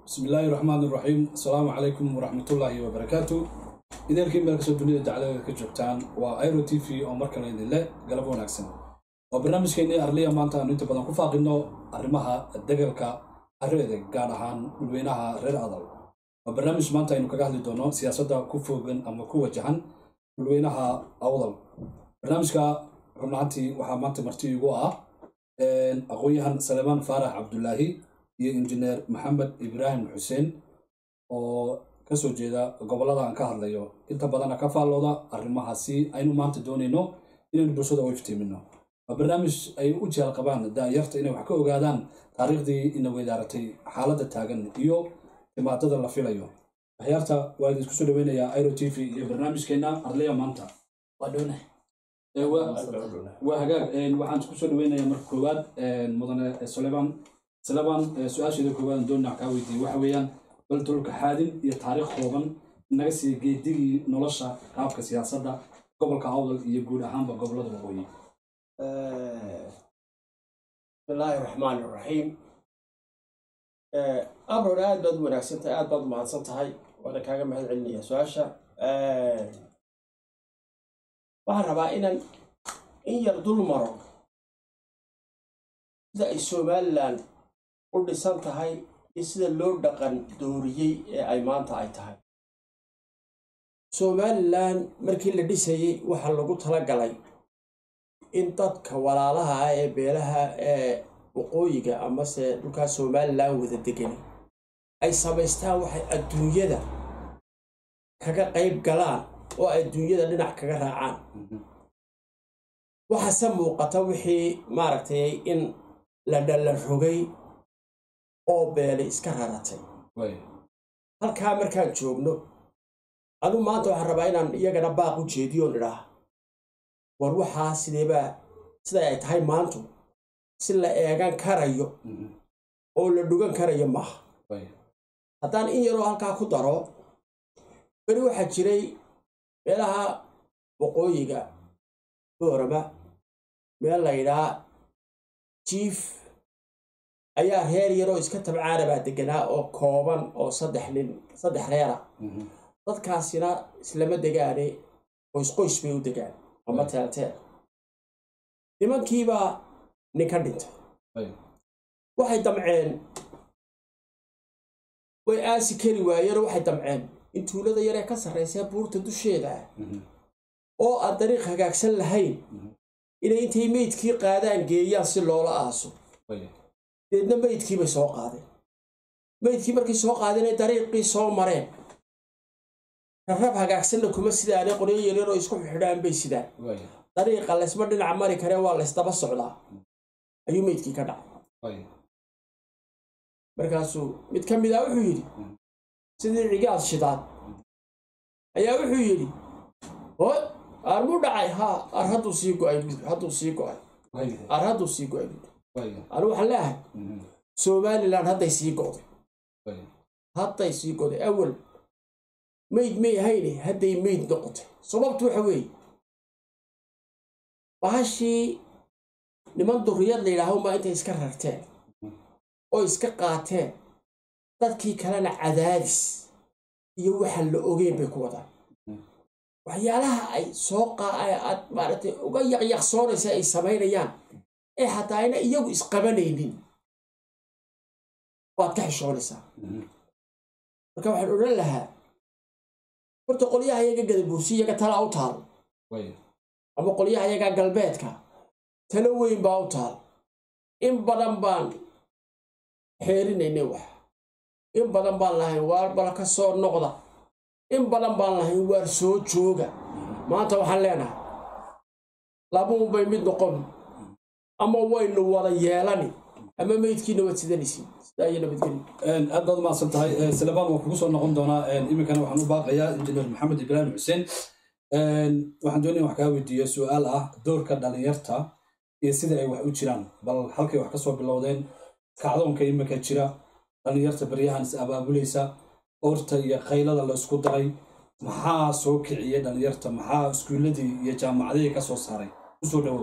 bismillaahi raxmaan iraxiim asalaamu calaykum waraxmatullaahi wabarakaatu idaelkii meel kastoo dunida dacladeeda ka joogtaan waa iro t v oo mar kale idinle galab wanaagsan waa barnaamijkeennii arliya maanta aanu inta badan ku faaqino arrimaha degalka arreeda gaar ahaan dhulweynaha reer adal waa barnaamij maanta aynu kaga hadli doono siyaasadda ku foogan ama ku wajahan dhulweynaha awdal barnaamijka rubnaantii waxaa maanta marti igu ah aqoon-yahan salemaan faarax cabdulaahi iyo injineer maxamed ibraahim xuseen oo kasoo jeeda gobollada aan ka hadlayo inta badana ka faallooda arrimahaasi aynu maanta doonayno inaynu bulshada u iftiimino waa barnaamij ay u jeel qabaan daayarta inay wax ka ogaadaan taariikhdii ina weydaaratay xaaladda taagan iyo timaadada la filayo waxyaarta waa idinku soo dhaweynayaa iro t v iyo barnaamijkeena arliya maanta waa hagaag waxaan isku soo dhaweynayaa marka koowaad mudane suleban suleban su-aasheeda koowaad doonna kaa weydiiyey waxa weeyaan bal dulka xaadin iyo taariikh kooban naga siiya geedigii nolosha qaabka siyaasadda gobolka awdal iyo guud ahaanba gobollada waqooyi bismillaahi raxmaan iraxiim abron aad baad u wanaagsan tahay aad baad u mahadsan tahay waana kaaga mahad celinaya su-aasha waxaan rabaa inaan in yar dul maro sida ay somalilan u dhisan tahay iyo sida loo dhaqan dooriyey ee ay maanta ay tahay somalilan markii la dhisayey waxaa lagu tala galay in dadka walaalaha ah ee beelaha ee waqooyiga amase dhulkaa somalilan wada deganay ay samaystaan waxay adduunyada kaga qayb galaan oo adduunyada dhinac kaga raacaan waxaase muuqata wixii maaragtay in la dhalla rogay oo beelay iska raratay halkaa markaan joogno adu maanta waxaan rabaa inaan iyagana baaq u jeediyoon idhaah war waxaa sideebaa siday ay tahay maantu si la eegan karayo oo la dhugan karayo maaha haddaan in yaroo halkaa ku daro beri waxaa jiray meelaha waqooyiga boorama meel la ydhaa jiif ayaa reer yaroo iska tabcaanabaa deganaa oo kooban oo saddex nin saddex reera dadkaasina islama degaane qoysqoys bay u degaan ama teelteel nimankiibaa nin ka dhintay waxay damceen way aasi kari waayeenoo waxay damceen in tuulada yaree ka sarraysee buurta dusheeda ah oo aan dariiq hagaagsan lahayn inay intay meydkii qaadaan geeyaan si loola aaso deedna meydkii bay soo qaadeen meydkii markay soo qaadeen ay dariiqii soo mareen rarab hagaagsanna kuma sidaane qoryo yaryaroo isku xidhaan bay sidaan dariiqa laysma dhinac mari karee waa laysdaba socdaa ayuu meydkii ka dhacay markaasuu mid ka mid ah wuxuu yidhi sidii cigaad shidaad ayaa wuxuu yidhi hoy aarmuu dhacay haa ar hadduu sii go'ay hadduu sii go'ay ar hadduu sii go'ay anu waxaan leeahay somalilan hadday sii go'day hadday sii go'day awal mayd may ahayne hadday mayd noqotay sababtu waxa weeye bahashii niman durriyad la yidhaaho maa intay iska rarteen oo iska qaateen dadkii kalena cadaadis iyo waxaan la ogeyn bay ku wadaan waxyaalaha ay soo aad maaragtay uga yaqyaqsoonaysa ay samaynayaan ee xataa ayna iyagu isqabanaynin waad ka xishoonaysaa marka waxaan odhan lahaa horta qolyaha yaga gadabuursi iyaga tala u taal ama qolyaha yaga galbeedka talo weyn baa u taal in badan baan xeerinaynay wax in badan baan lahayn waar bal ka soo noqda in badan baan lahayn waar soo jooga maanta waxaan leenahay labuunbay mid noqon ama waynu wada yeelani ama meydkiina waad sidanaysiin sidaa iyo nabadgeli aad baad umahadsan tahay silebaan waan kugu soo noqon doonaa iminkana waxaan u baaqayaa injineer maxamed ibraahim xuseen waxaan doonaya wax kaa weydiiyo su-aal ah doorka dhalinyarta iyo sida ay wax u jiraan bal halkay wax ka soo bilowdeen kacdoonka iminka jira dhalinyarta baryahan is abaabulaysa orta iyo qaylada la isku daray maxaa soo kiciyey dhalinyarta maxaa iskuuladii iyo jaamacadihii ka soo saaray usoo dhawow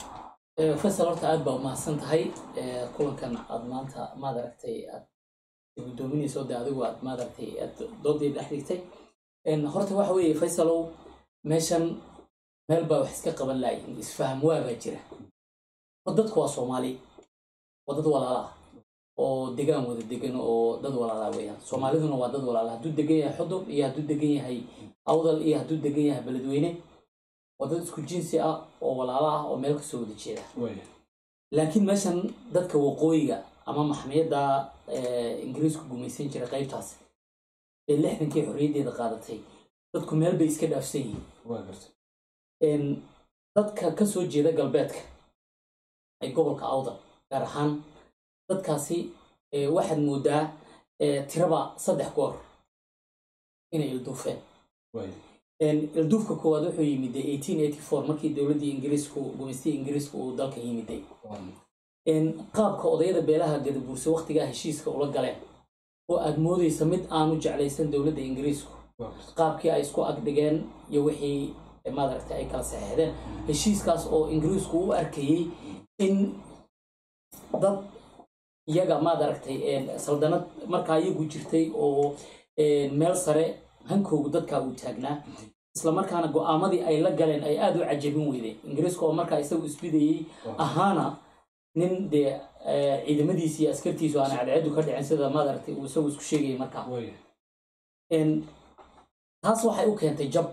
faysal horta aad baa umahadsan tahay kulankan aad maanta maad aragtay aad gudoominayso de adigu aad maaragtay aad doodii dhex dhigtay horta waxa weeye faysalow meeshan meel baa wax iska qaban laayihin isfaham waabaa jira oo dadku waa soomaali waa dad walaala ah oo degaan wada degan oo dad walaala weeyaan soomaaliduna waa dad walaala hadduu degan yahay xudur iyo hadduu degan yahay awdal iyo hadduu degan yahay beledweyne waa dad isku jinsi ah oo walaala ah oo meel kasoo wada jeeda laakiin meeshan dadka waqooyiga ama maxmiyadda ingiriisku gumaysan jira qaybtaas ee lixdankii xorriyaddeeda qaadatay dadku meel bay iska dhaafsan yihiin dadka kasoo jeeda galbeedka ay gobolka awdal gaar ahaan dadkaasi waxaad moodaa tiraba saddex goor inay ilduufeen ilduufka koowaad wuxuu yimiday markii dowladdii ingiriisku gumaystii ingiriisku uu dalka yimiday qaabka odayada beelaha gadabuurse waktigaa heshiiska ula galeen oo aad moodaysa mid aanu jeclaysan dowladda ingiriisku qaabkii ay isku agdhigeen iyo wixii maaragtay ay kala saxeexdeen heshiiskaas oo ingiriisku u arkayey in dad iyaga maaragtay saldanad markaa iyagu jirtay oo meel sare hankoogu dadkaa uu taagnaa islamarkaana go-aamadii ay la galeen ay aada u cajabin weydeen ingiriiska oo markaa isagu isbidayey ahaana nin dee ciidamadiisi iyo askartiisu aana cadceedu ka dhicin sida maaragtay uu isagu isku sheegayay markaa taas waxay u keentay jab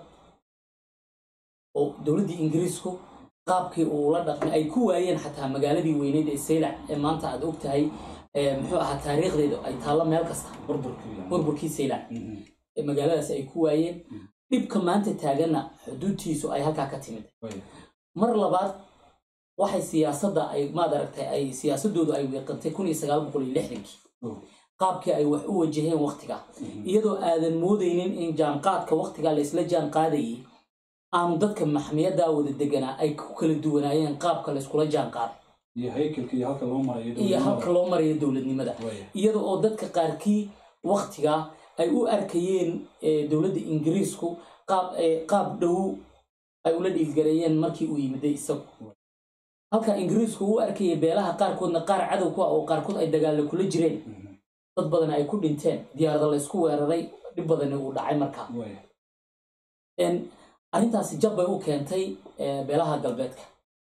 oo dowladdii ingiriisku qaabkii uu la dhaqmay ay ku waayeen xataa magaaladii weyneyd ee saylac ee maanta aad og tahay muxuu ahaa taariikhdeedu ay taallo meel kasta burburkii saylac magaaladaas ay ku waayeen dhibka maanta taaganna xuduudtiisu ay halkaa ka timid mar labaad waxay siyaasadda ay maad aragtay ay siyaasadoodu ay weeqantay kun iyo sagaal boqol iyo lixdankii qaabkii ay wax u wajaheen waktiga iyadoo aadan moodaynin in jaanqaadka waktigaa laysla jaan qaadayay aanu dadka maxmiyaddaa wada deganaa ay ku kala duwanaayeen qaabka layskula jaan qaaday iyo halka loo marayo dowladnimada iyada oo dadka qaarkii waktigaa ay u arkayeen dowladda ingiriisku qaab dhow ay ula dhiilgareeyeen markii uu yimiday isagu halka ingiriisku u arkayay beelaha qaarkoodna qaar cadow ku ah oo qaarkood ay dagaalla kula jireen dad badan ay ku dhinteen diyaarada laysku weeraray dhib badani uu dhacay markaa arrintaasi jab bay u keentay beelaha galbeedka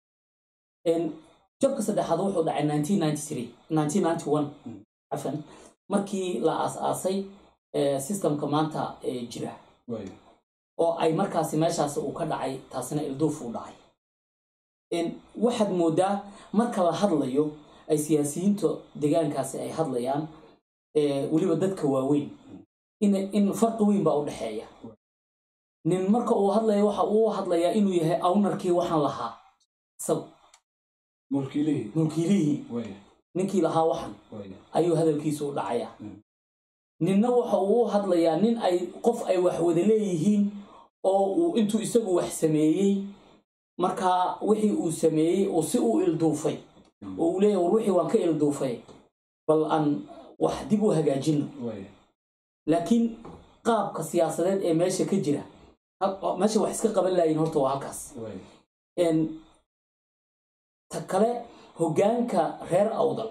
jabka saddexaad wuxuu dhacay cafan markii la aas-aasay sistemka maanta jira oo ay markaasi meeshaas uu ka dhacay taasina ilduuf uu dhacay waxaad moodaa marka la hadlayo ay siyaasiyiinta degaankaasi ay hadlayaan weliba dadka waaweyn in farqi weyn baa u dhexeeya nin marka uu hadlaya waxa uu hadlayaa inuu yahay awnarkii waxaan lahaa isagu mulkiilihii ninkii lahaa waxan ayuu hadalkiisu u dhacayaa ninna waxa uu u hadlayaa nin ay qof ay wax wada leeyihiin oo uu intuu isagu wax sameeyey markaa wixii uu sameeyey oo si uu ilduufay oo uu leeyahy war wixii waan ka ilduufay bal aan wax dib u hagaajino laakiin qaabka siyaasadeed ee meesha ka jira meesha wax iska qaban laayiin horta waa halkaas ta kale hoggaanka reer awdal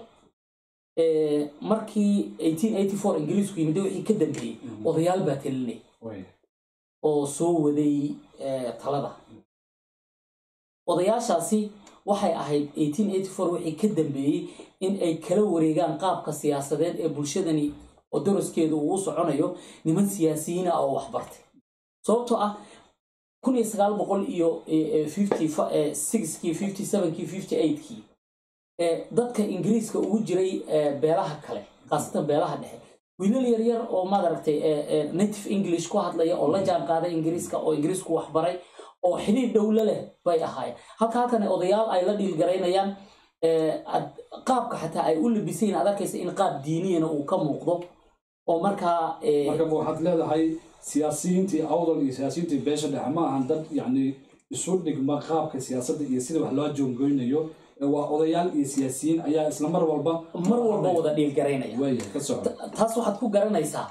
markii ingiriisku yimid wixii ka dambeeyey odayaal baa talinay oo soo waday talada odayaashaasi waxay ahayd wixii ka dambeeyey in ay kala wareegaan qaabka siyaasadeed ee bulshadani oo daraskeedu uu u soconayo niman siyaasiyiina oo waxbartay sababtoo ah kun iyo sagaal boqol iyo kii kii dadka ingiriiska ugu jiray beelaha kale khaasatan beelaha dhexe wiilal yaryar oo maaragtay native english ku hadlaya oo la jaan qaaday ingiriiska oo ingiriisku waxbaray oo xidhiir dhowla leh bay ahaayeen halka halkan odayaal ay la dhiilgaraynayaan qaabka xataa ay u labisayin aad arkaysa in qaab diiniyana uu ka muuqdo oo markaa marka waxaad leedahay siyaasiyiintii awdal iyo siyaasiyiintii beesha dhexe ma ahan dad yacni isu dhigma qaabka siyaasadda iyo sida wax loo joongoynayo waa odayaal iyo siyaasiyiin ayaa isla mar walba mar walba wada dhiilgaraynaya waaya ka soco taas waxaad ku garanaysaa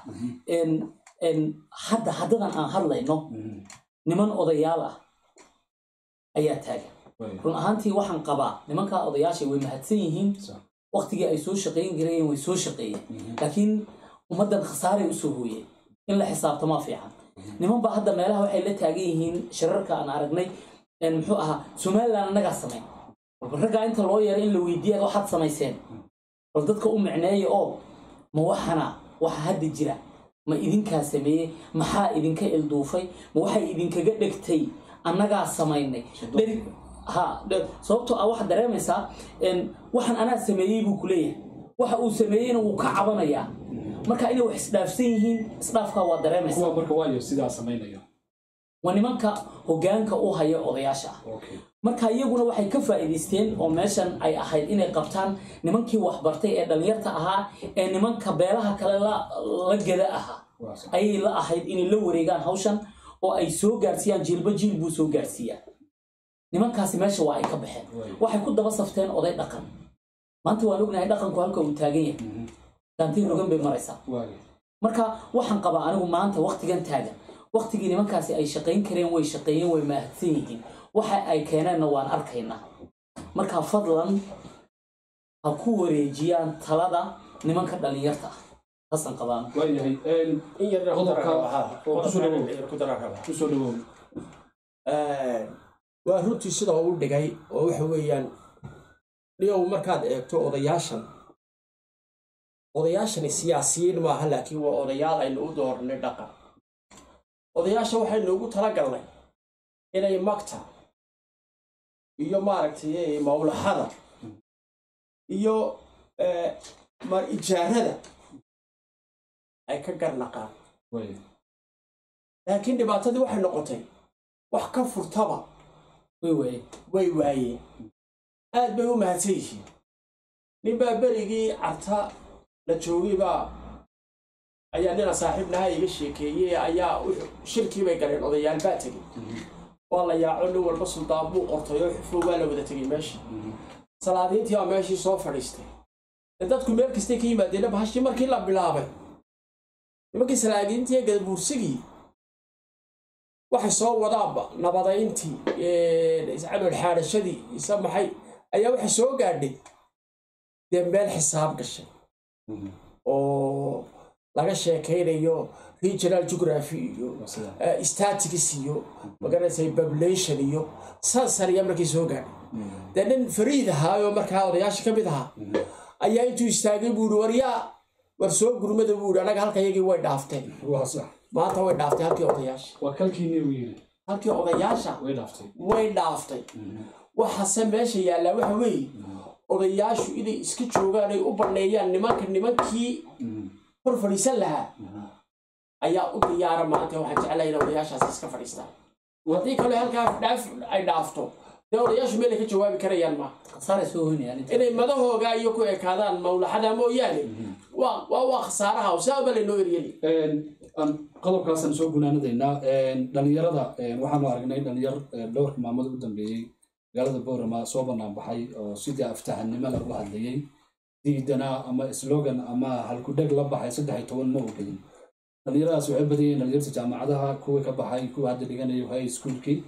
hadda haddadan aan hadlayno niman odayaal ah ayaa taagan run ahaantii waxaan qabaa nimankaa odayaasha way mahadsan yihiin waktigii ay soo shaqayn garayeen way soo shaqeeyeen laakiin ummaddan khasaaray usoo hooyeen in la xisaabtamaa fiican niman baa hadda meelaha waxay la taagan yihiin shirarka aan aragnay muxuu ahaa somalilan annagaa samayn walba raggaa inta loo yeero in la weydiiya waxaad samayseen bal dadka u micneeya oo ma waxana waxa hadda jira ma idinkaa sameeyey maxaa idinka ilduufay ma waxay idinkaga dhegtay annagaa samaynay ha sababtoo ah waxaad dareemaysaa waxaan anaa sameeyey buu ku leeyahay waxa uu sameeyeyna wuu ka cabanayaa marka inay wax isdhaafsan yihiin isdhaafkaa waa dareemaysaa kuwa marka waayo sidaa samaynayo waa nimanka hogaanka u haya odayaasha ah okay marka iyaguna waxay ka faa'iidaysteen oo meeshan ay ahayd inay qabtaan nimankii waxbartay ee dhallinyarta ahaa ee nimanka beelaha kale la la geda ahaa waa sax ayay la ahayd inay la wareegaan hawshan oo ay soo gaarsiiyaan jiilba jiil buu soo gaarsiiyaa nimankaasi meesha waa ay ka baxeen waxay ku daba safteen oday dhaqan maanta waan ognahay dhaqanku halka uu taagan yahay gaantiin rogan bay maraysaa waayo marka waxaan qabaa anigu maanta waktigan taagan waktigii nimankaasi ay shaqayn kareen way shaqeeyeen way mahadsan yihiin waxa ay keeneenna waan arkaynaa marka fadlan ha ku wareejiyaan talada nimanka dhallinyarta ah taasaan qabaan waayahay in yar Qodobka- oo ku soo dhawow. ku daraa rabaa kusoo dhawow waa runtii sida uu dhigay oo waxa weeyaan dhigow markaad eegto odayaashan odayaashani siyaasiyiin maaha laakiin waa odayaal aynu u dooranay dhaqan odayaasha waxaynu ugu talagalnay inay magta iyo maaragtay mawlaxada iyo eh, ma ijaarada ay ka garnaqaan waayo laakiin dhibaatadii waxay noqotay wax ka furtaba way waaye way waayeen aad bay u mahadsan yihiin ninbaa berigii carta la joogay baa ayaa nina saaxiibnaha iga sheekeeyey ayaa wuxuu- shirkii bay galeen odayaal baa tegey waa la yaaco nin walba suldaan buu qortay oo xufo waa la wada tegey meeshii salaadiintii baa meeshii soo fadhiistay dee dadku meel kastay ka yimaadeen bahashii markii la bilaabay nimankii salaadiintii ee gadabuursigii waxay soo wadaanba nabadayntii iscadol xaadhashadii isa maxay ayaa waxay soo gaadhay dee meel xisaab gashay oo laga sheekaynayo regional geography iyo waa sidaa eh, statics iyo magaranaysa population iyo sansar ayaa markii soo gaadhay dee nin fariid ahaa oo markaa odayaasha ka mid ahaa ayaa intuu istaagay buu ihi waryaa war soo gurmada buu ihi anaga halka yagii way dhaafteen waa sax maanta way dhaaftay halkii odayaasha waa kalkiinii uu yidhi halkii odayaasha way dhaaftay way dhaaftay waxaase meesha yaallaa waxa weeye odayaashu inay iska joogaan ay u banneeyaan nimanka nimankii hor fadhiisan lahaa ayaa u diyaara maanta waxaan jeclahay in odayaashaasi iska fadhiistaan haddii kale halkaa dhaaf ay dhaafto dee odayaashu meel ay ka jawaabi karayaan ma khasaaray soo hoynayaan inta inay madahooga iyo ku ekaadaan mawlaxada mooyaane waa waa waa khasaaraha oo saa baa laynoo eryeli aan qodobkaasaan soo gunaanadaynaa dhalinyarada waxaanu aragnay dhalinyar dhowrka maalmood u dambeeyey magaalada boorama soo banaan baxay oo sidii aftahanimo lagu hadlayey diidana ama slogan ama halkudheg la baxay saddex iyo toban ma ogelin dhalinyaradaas waxay badan yihiin dhalinyarta jaamacadaha kuwii ka baxay kuwa hadda dhiganayo high schoolkii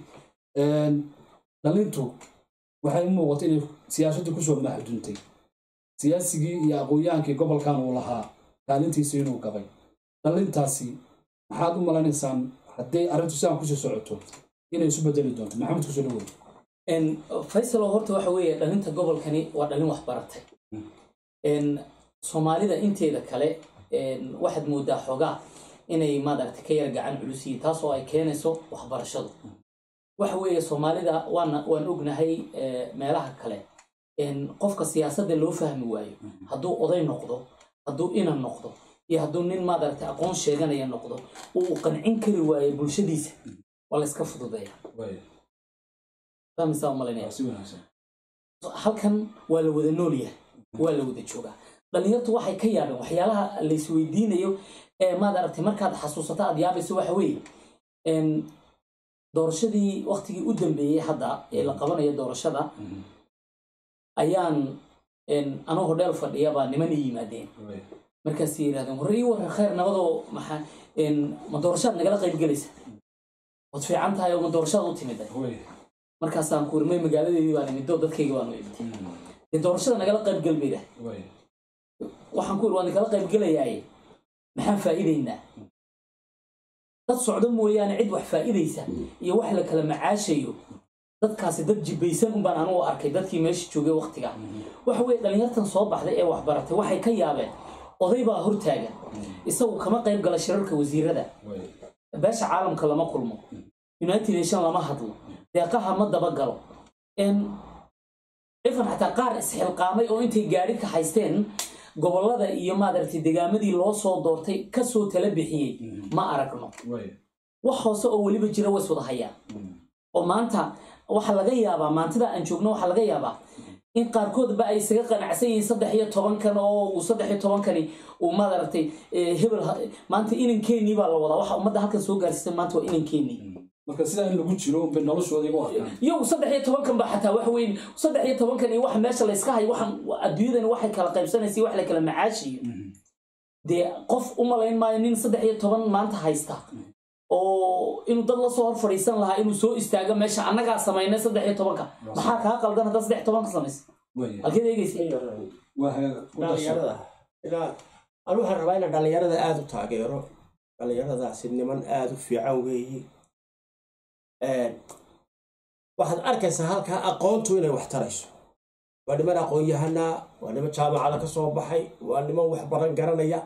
dhalintu waxay u muuqata inay siyaasaddu kusoo mahduntay siyaasigii iyo aqoon-yahankii gobolkan uu lahaa kaalintiisa inuu gabay dhalintaasi maxaad u malanaysaan hadday arrintu sidaan kusii socoto inay isu bedeli doonto maxamed kusoo dhawow faysalo horta waxa weeye dhalinta gobolkani waa dhalin wax baratay soomaalida inteeda kale waxaad moodaa xoogaa inay maaragta ka yar gacan culus yihiin taas oo ay keenayso waxbarashadu waxa weeye soomaalida waana waan ognahay meelaha kale qofka siyaasadda loo fahmi waayo hadduu oday noqdo hadduu inan noqdo iyo hadduu nin maaragta aqoon sheeganaya noqdo uu qancin kari waayo bulshadiisa waa la iska fududeeya fahmaysaa umalinaya si wanaagsan halkan waa la wada nool yahay waa la wada joogaa dhalinyartu waxay ka yaabeen waxyaalaha la isweydiinayo ee maad aragtay markaad xasuusato aad yaabayso waxa weeye doorashadii waktigii u dambeeyey hadda ee la qabanayo doorashada ayaan anoo hodheel fadhiya baa niman i yimaadeen markaasay yidhahdeen war ii waran khayr nabadoo maxaa ma doorashaad nagala qayb gelaysa waad fiican tahay oo ma doorashaad u timid markaasaan ku urmay magaaladeedii baan imid oo dadkayga baan u imid dee doorashada nagala qayb gel bay dhahay waxaan ku iri waan kala qayb gelayaaye maxaan faa'iidaynaa dad socdo mooyaane cid wax faa'iidaysa iyo wax la kala macaashayo dadkaasi dad jibbaysan unbaan anugu arkay dadkii meesha joogay waktiga waxa weye dhallinyartan soo baxday ee wax baratay waxay ka yaabeen oday baa hortaagan isagu kama qayb gala shirarka wasiirada beesha caalamka lama kulmo united nation lama hadlo deeqaha ma dabagalo ifan xataa qaar isxilqaamay oo intay gaari ka haysteen gobollada iyo maadaragtay degaamadii loo soo doortay kasoo tala bixiyey ma aragno wax hoose oo weliba jira ways wada hayaan oo maanta waxaa laga yaabaa maantada aan joogno waxaa laga yaabaa in qaarkoodba ay isaga qanacsan yihiin saddex iyo tobankan oo uu saddex iyo tobankani uu maadaragtay hebel maanta inankeenii baa la wadaa waxa ummadda halkan soo gaarsiisay maanta waa inankeenii marka sidaa in lagu jiro unbay noloshooda igu arkaan iyagu saddex iyo tobankan ba xataa wax weyn saddex iyo tobankan iyo waxa meesha layska hayo waxan adduunyadani waxay kala qaybsanaysa wax la kala macaashiyo dee qof u malayn maayo nin saddex iyo toban maanta haysta oo inuu dad lasoo hor fadhiisan lahaa inuu soo istaago meesha annagaa samaynay saddex iyo tobanka maxaa kaa qaldan haddaad saddex iyo tobanka samaysa halkeed eegeysa dhalinyarada ilaa anu waxaan rabaa inaan dhalinyarada aada u taageero dhalinyaradaasi niman aada u fiican weeye waxaad arkaysaa halkaa aqoontu inay wax tarayso waa niman aqoon-yahanaa waa niman jaamacada ka soo baxay waa niman wax baran garanaya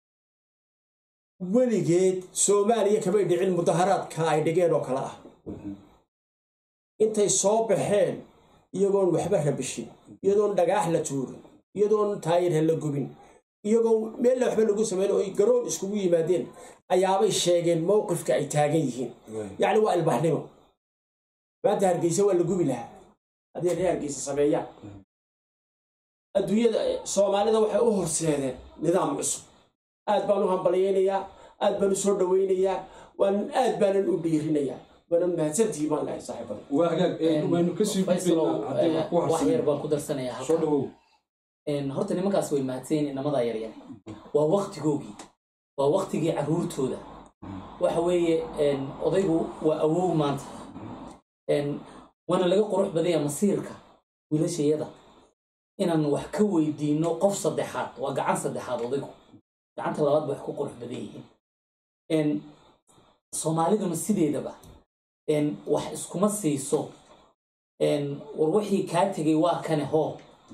weligeed soomaaliya kamay dhicin mudaharaadka ay dhigeen oo kale ah intay soo baxeen iyagoon waxba rabishin iyadoon dhagaax la tuurin iyadoon taayirha la gubin iyagoo meella waxba lagu sameyn oo ay garoon iskugu yimaadeen ayaabay sheegeen mowqifka ay taagan yihiin yacni waa ilbaxnimo maanta hargeysa waa la gubi lahaa haddii ree hargeysa sameeyaan adduunyada soomaalida waxay u horseedeen nidaam cusub aad baan u hambalyaynayaa aad baan u soo dhawaynayaa waan aad baanan u dhiirinayaa waana mahadsantihi baan lahay saaxiibada waa hagaag waynu kasii gudbaynaa haddii wax ku wax yar harsan baan ku darsanayaa soo halka dhawow horta nimankaas way mahadsanyiin inamadaa yaryar waa waktigoogii waa waktigii caruurtooda waxa weeye odaygu waa awow maanta waana laga qurux badanya masiirka wiilashayada inaan wax ka weydiino qof saddexaad waa gacan saddexaad odaygu gacanta labaad bay wax ku qurux badan yihiin soomaaliduna sideedaba wax iskuma siiso war wixii kaa tegay waa kane hoo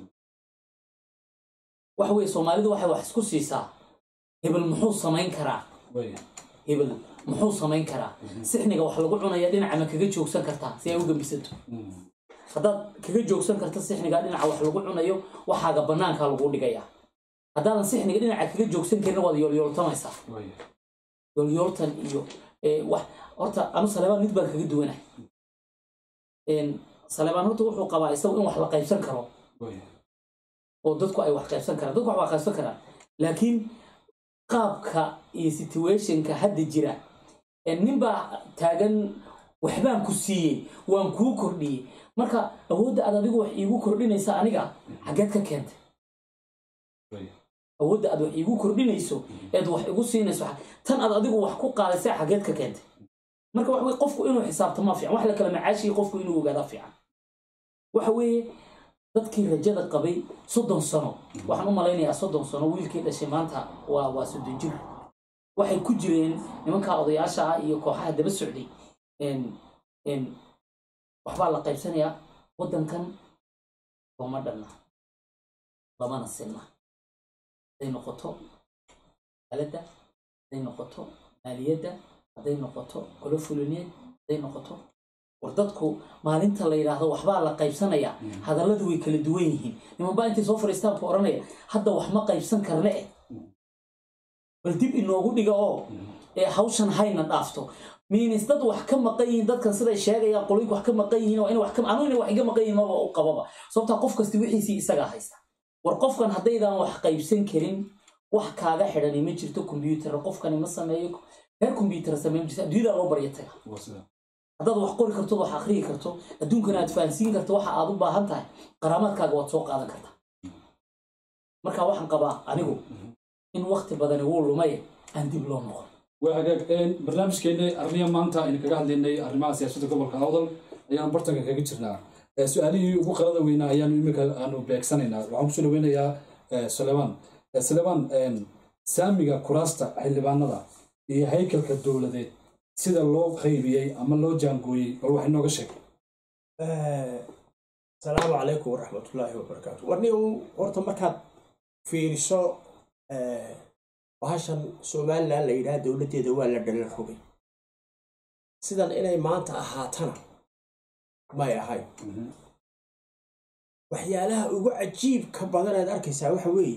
waxa weye soomaalidu waxay wax isku siisaa hebel muxuu samayn karaa hebel muxuu samayn karaa sixniga wax lagu cunaya dhinaca ma kaga joogsan kartaa si ay u gembisato haddaad kaga joogsan karta sixniga dhinaca wax lagu cunayo waxaaga bannaankaa lagu dhigayaa haddaadan sixniga dhinaca kaga joogsan karin waad yoolyooltamaysaa yoolyooltan iyo wax horta anu saleebaan mid baan kaga duwanay saleebaan horta wuxuu qabaa isagu in wax la qaybsan karo oo dadku ay wax qaybsan karaan dadku wax waa qaybsan karaan laakiin qaabka iyo situationka hadda jira nin baa taagan waxbaan ku siiyey waan kuu kordhiyey marka awoodda aad adigu wax iigu kordhinaysa aniga xaggeed ka keentay awoodda aad wax iigu kordhinayso eed wax igu siinayso tan aad adigu wax ku qaadaysa xaggeed ka keentay marka waxa weye qofku inuu xisaabtamaa fiican wax la kala macaashiya qofku inuu ogaadaa fiican waxa weeye dadkii rajada qabay soddon sano waxaan u malaynayaa soddon sano wiilkii dhashay maanta waa waa soddon jir waxay ku jireen nimanka odayaasha ah iyo kooxaha daba socday waxbaa la qaybsanayaa waddankan looma dhanna lamana sinna hadday noqoto aladda hadday noqoto maaliyadda hadday noqoto golo fulineed hadday noqoto war dadku maalinta la yidhaahdo waxbaa la qaybsanayaa hadalladu way kala duwan yihiin nimanbaa intay soo fadhiistaan ku odhanaya hadda wax ma qaybsan karne eh bal dib inoogu dhiga oo ee hawshan hayna dhaafto miinis dad wax ka maqan yihiin dadkan siday sheegayaan qoloyinku wax ka maqan yihiin oo in wax ka anu inay wax iga maqan yihiin maba u qababa sababtaa qof kasti wixiisii isagaa haysta war qofkan haddaydan wax qaybsan karin wax kaaga xidhani ma jirto kombyuutar qofkani ma sameeyo reer kombyuutar sameyn jirta adduunyada loo barya taga haddaad wax qori karto wax akhriyi karto adduunkana aad fahansiin karto waxa aad u baahan tahay qaraamaadkaaga waad soo qaadan kartaa marka waxaan qabaa anigu in wakti badani wuu lumay aan dib loo noqon waa hagaag barnaamijkeena arriya maanta aynu kaga hadlaynay arrimaha siyaasadda gobolka awdal ayaanu bartanka kaga jirnaa su-aalihii ugu qalada weynaa ayaanu imika aanu beegsanaynaa waxaan kusoo dhaweynayaa sulemaan sulemaan saamiga kuraasta xildhibaanada iyo haykalka dowladeed sida loo qaybiyey ama loo jaangooyey bal wax inooga sheeg asalaamu calaykum waraxmatullaahi wabarakaatu warni horta markaad fiiriso bahashan somalilan la yidhaha dowladdeeda waa la dhalan rogay sidan inay maanta ahaatana may ahayn waxyaalaha ugu cajiibka badan aad arkaysaa waxa weeye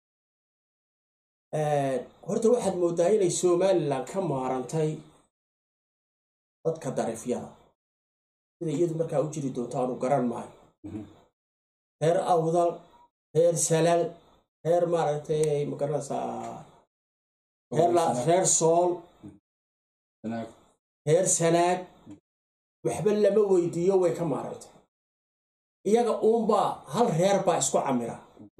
horta waxaad mooddaa inay somalilan ka maarantay dadka dariifyada sida iyadu markaa u jiri doonto aanu garan maayo reer awdal reer salal reer maaragtay magaranaysaa reer sool reer sanaag waxba lama weydiiyo way ka maarantay iyaga uunbaa hal reer baa isku camira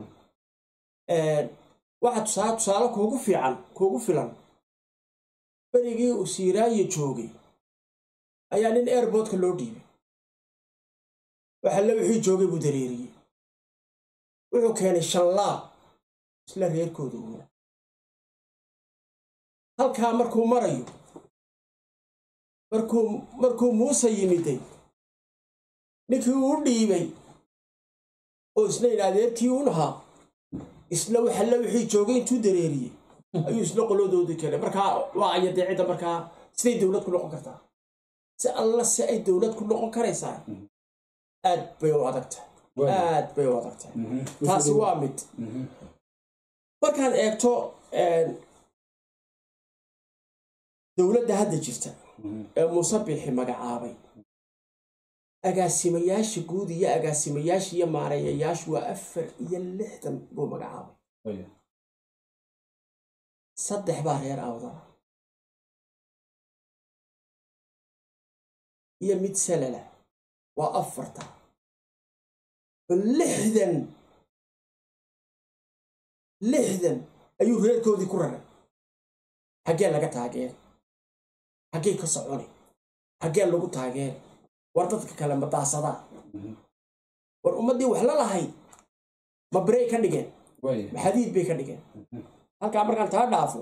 waxa tusaale tusaale kuugu fiican kuugu filan berigii uu siiraayo joogay ayaa nin airboodka loo dhiibay waxalle wixii joogay buu dareeriyey wuxuu keenay shanlaab isla reerkooda uuna halkaa markuu marayo markuu markuu muuse yimiday ninkii uu dhiibay oo isna in adeerkii un ahaa isla waxalle wixii joogay intuu dareeriyey ayuu isla qolodoodii keenay markaa waa ayadee cidda markaa siday dowlad ku noqon kartaa si alla si ay dowlad ku noqon karaysaa aad bay u adagtahay aad bay u adagtahay taasi waa mid markaad eegto dowladda hadda jirta ee muuse biixi magacaabay agaasimayaasha guud iyo agaasimayaasha iyo maareeyayaashu waa afar iyo lixdan buu magacaabay saddex baa reer awdala iyo mid salala waa afarta lixdan lixdan ayuu reerkoodii ku raray xaggee laga taageer xaggee ka soconi xaggee lagu taageer war dadka kale ma daasadaa war ummaddii wax la lahayd ma barey ka dhigeen ma xadiid bay ka dhigeen halkaa markaan taa dhaafo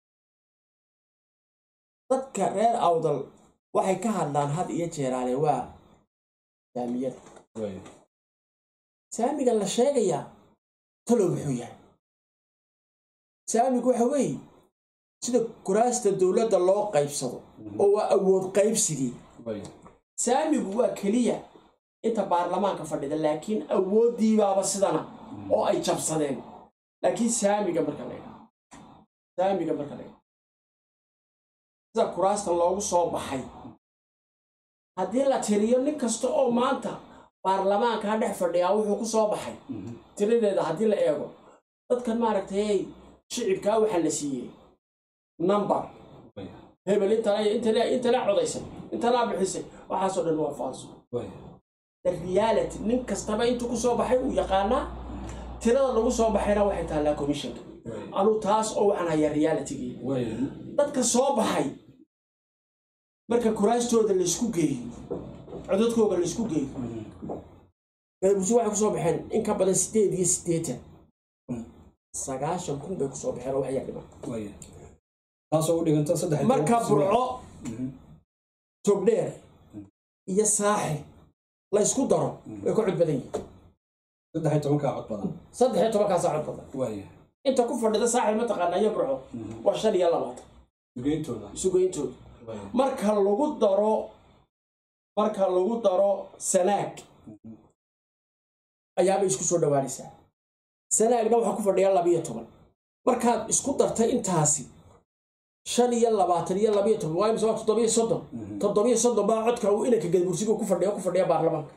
dadka reer awdal waxay ka hadlaan had iyo jeeraale waa saamiyada saamiga la sheegayaa talow muxuu yahay saamigu waxa weeye sida kuraasta dowladda loo qaybsado oo waa awood qaybsigii saamigu waa keliya inta baarlamaanka fadhida laakiin awooddiibaaba sidana oo ay jabsadeen laakiin saamiga marka laydha saamiga marka laydha sida kuraasta loogu soo baxay haddii la tiriyo nin kasta oo maanta baarlamaankaa dhex fadhiyaa wuxuu ku soo baxay tiradeeda haddii la eego dadkan maaragtay shicibkaa waxaa la siiyey number hebel intana codaysay intanaa bixisay waxaasoo dhan waa faalso the reality nin kastaba intuu ku soo baxay uu yaqaanaa tirada lagu soo baxayna waxay taallaa commissionka anuu taas oo waxaan hayaa realitygii dadka soo baxay marka kuraastooda laysku geeyo codadkooga laysku geeyo galabuse waxay kusoo baxeen in ka badan sideed iyo siddeetan sagaashan kun bay kusoo baxeen oo waxyaa dhiman taasoo u dhiganta saddex marka burco togdheer iyo saaxil laysku daro way ku cod badan yihiin saddex iyo tobankaa cod badan saddex iyo tobankaasaa cod badan waaya inta ku fadhida saaxil mataqaanaa iyo burco waa shan iyo labaatan sugeyntooda isugeyntooda marka lagu daro marka lagu daro sanaag ayaabay isku soo dhowaanaysaa sanaagna waxaa ku fadhiya labiyo toban markaad isku dartay intaasi shan iyo labaatan iyo labiyo toban waa imse waa toddobiyo soddon toddobiyo soddon baa codka uu inanka gadbursiga ku fadhiya ku fadhiya baarlamaanka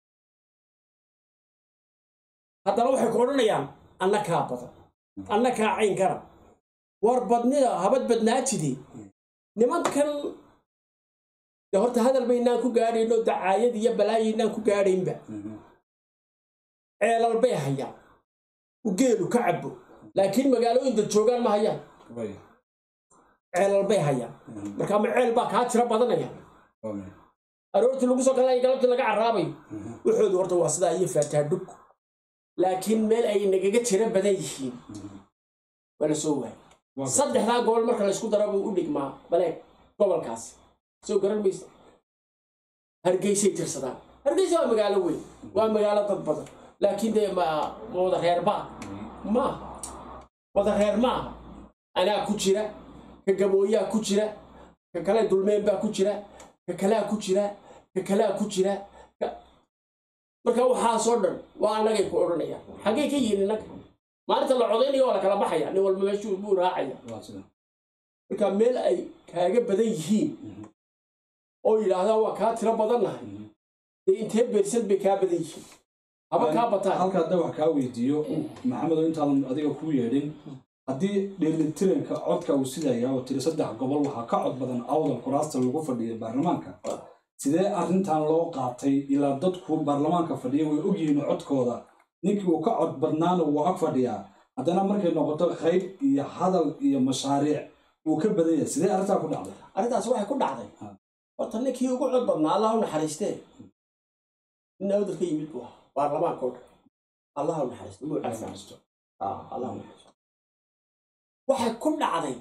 haddana waxay ku odhanayaan annakaa badan annakaa caynkana war badnida habad badnaatide nimankan de horta hadal baynaan ku gaadhayno dacaayad iyo balaayaynaan ku gaadhaynba ceelal bay hayaan u geelu ka cabo laakiin magaalooyinda joogaan ma hayaan ceelal bay hayaan marka ma ceel baa kaa tiro badanaya aroortii lagu soo galaya galabtii laga caraabayo wuxoodu horta waa sidaa iyo faataadhug laakiin meel ay nagaga tiro badan yihiin waa la soo waayay Waa gartay. saddexdaa gobol marka laysku dara buu u dhigmaa baleeg gobolkaas soo garan maysa hargeysay tirsadaan hargeysa waa magaalo weyn waa magaalo dad badan laakiin dee ma ma wada reer baa maaha wada reer maaha anaa ku jira ka gabooyaa ku jira ka kale dulmeen baa ku jira ka kalea ku jira ka kalea ku jira ka- marka waxaasoo dhan waa annagay ku odhanayaan xaggay ka yihin innaga maalinta la codaynayo waa la kala baxaya nin walba meeshuu buu raacaya waa sida marka meel ay kaaga badan yihiin oo yidhaahdaan waa kaa tiro badannahay dee intee beersad bay kaa badan yihiin haba kaa bataan halka hadda wax kaa weydiiyo maxamedo intaadan adiga ku yeedhin haddii dheelitiranka codka uu sidaya oo tiri saddex gobol waxaa ka cod badan awdal kuraasta lagu fadhiya baarlamaanka sidee arrintan loo qaatay ilaa dadku baarlamaanka fadhiya way ogyihiin codkooda ninkii uu ka cod badnaana wuu ag fadhiyaa haddana markay noqoto qayb iyo hadal iyo mashaariic uu ka badan yahay sidee arrintaa ku dhacday arrintaas waxay ku dhacday Ha. horta ninkii ugu cod badnaa allah u naxariistee nin awdal ka yimid buu ahaa baarlamaanka oo dhan allah u naxariisto muu cafaa Ah, allah u naxariisto waxay ku dhacday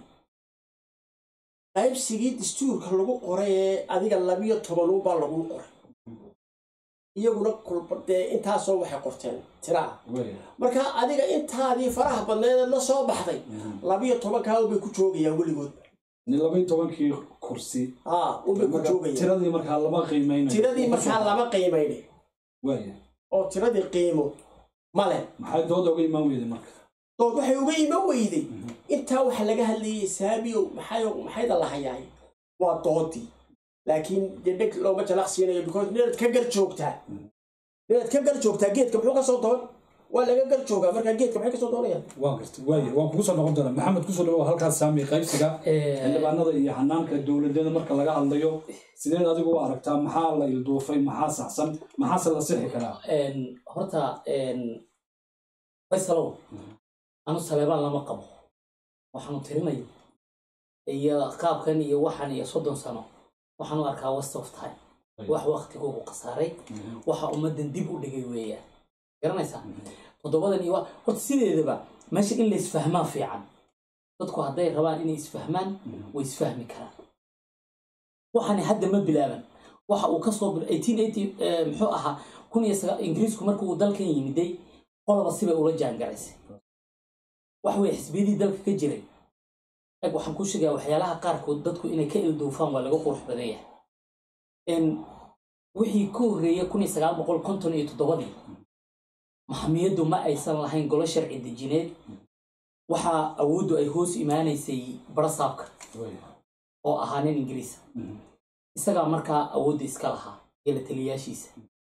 qaybsigii dastuurka lagu qoray ee adiga labiyo tobanuunbaa lagu qoray iyaguna kulba dee intaasoo waxay qorteen tiraa Wey. marka adiga intaadii faraha badneed la soo baxday labiyo tobankaa bay ku joogayaan weligood nin labaiyo tobankii kursi haa unbay ku Marka joogayaan tiradii markaa lama qiimeynayo tiradii markaa lama qiimayne waaya oo tiradii qiimo male maxay dood oga imaan weyday marka dood waxay uga iman weyday intaa waxa laga hadlayay saamiyow maxay maxayda la hayaay waa doodii laakiin dee dheg looma jalaq siinayo because ninaad ka gar joogtaa ninaad ka gar joogtaa geedka muxuu ka soo doon waa laga gar joogaa markaa geedka maxay ka soo doonayaan waan gartay waaya waan kugu soo noqon doonaa maxamed kusoo dhawow halkaas saami qaybsiga xildhibaanada iyo hanaanka dowladyada marka laga hadlayo sideed adigu u aragtaa maxaa la ilduufay maxaa saxsan maxaase la sixi karaa Een, horta een, faysalow anu saleebaan lama qabo waxaanu tirinayo iyo qaabkan iyo waxan iyo soddon sano waxaan u arkaa west of time wax waktigoogu khasaaray waxa ummaddan dib u dhigay weeyaan garanaysaa toddobadan iyo wa- horta sideedaba meesha in la isfahmaa fiican dadku hadday rabaan inay isfahmaan way isfahmi karaan waxani hadda ma bilaaban waxa uu kasoo bil 1880 eh, muxuu ahaa kun iyo saga ingiriisku markii uu dalkan yimiday qoloba sibay ula jaangaraysay wax wey xisbiyadii dalka ka jiray eg waxaan ku sheegaa waxyaalaha qaarkood dadku inay ka ilduufaan waa laga qurux badan yahay En, wixii ka horreeyay kun iyo sagaal boqol konton iyo toddobadii maxamiyaddu ma aysan lahayn golo sharci dejineed waxaa awooddu ay hoos imaanaysay barasaabka oo ahaa nin ingiriisa isagaa markaa awoodda iska lahaa iyo la taliyaashiisa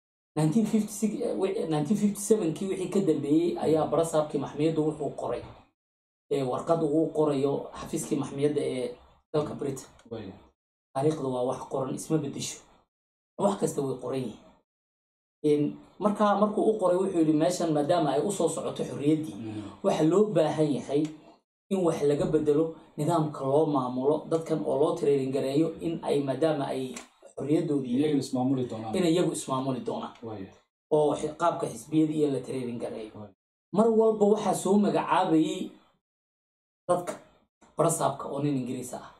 1956 eh, wi- 1957kii wixii ka dambeeyey ayaa barasaabkii maxmiyaddu wuxuu qoray ee warqad uu qorayo xafiiskii maxmiyadda ee dalka britain taariikhdu waa wax qoran isma bedesho wax kasta way qoran yihiin markaa markuu u qoray wuxuu yidhi meeshan maadaama ay usoo socoto xorriyaddii waxa loo baahan yahay in wax laga bedelo nidaamka loo maamulo dadkan oo loo training gareeyo in ay maadaama ay xorriyadoodii iyaga ismaamuli doonaan in iyagu ismaamuli doonaan Waaya. oo xi- qaabka xisbiyadii iyo la training gareeyo Right. mar walba waxaa soo magacaabayay dadka barasaabka oo nin ingiriis ah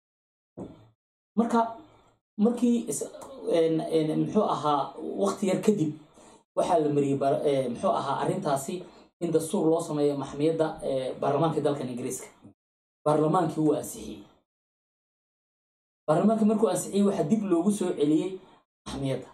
marka markii is- een- een, muxuu ahaa waqti yar kadib waxaa la mariyey bar- ee, muxuu ahaa arrintaasi in dastuur loo sameeyo maxmiyadda ee, baarlamaanka dalkan ingiriiska baarlamaankii wuu ansixiyey baarlamaankii markuu ansixiyey waxaa dib loogu soo celiyey maxmiyadda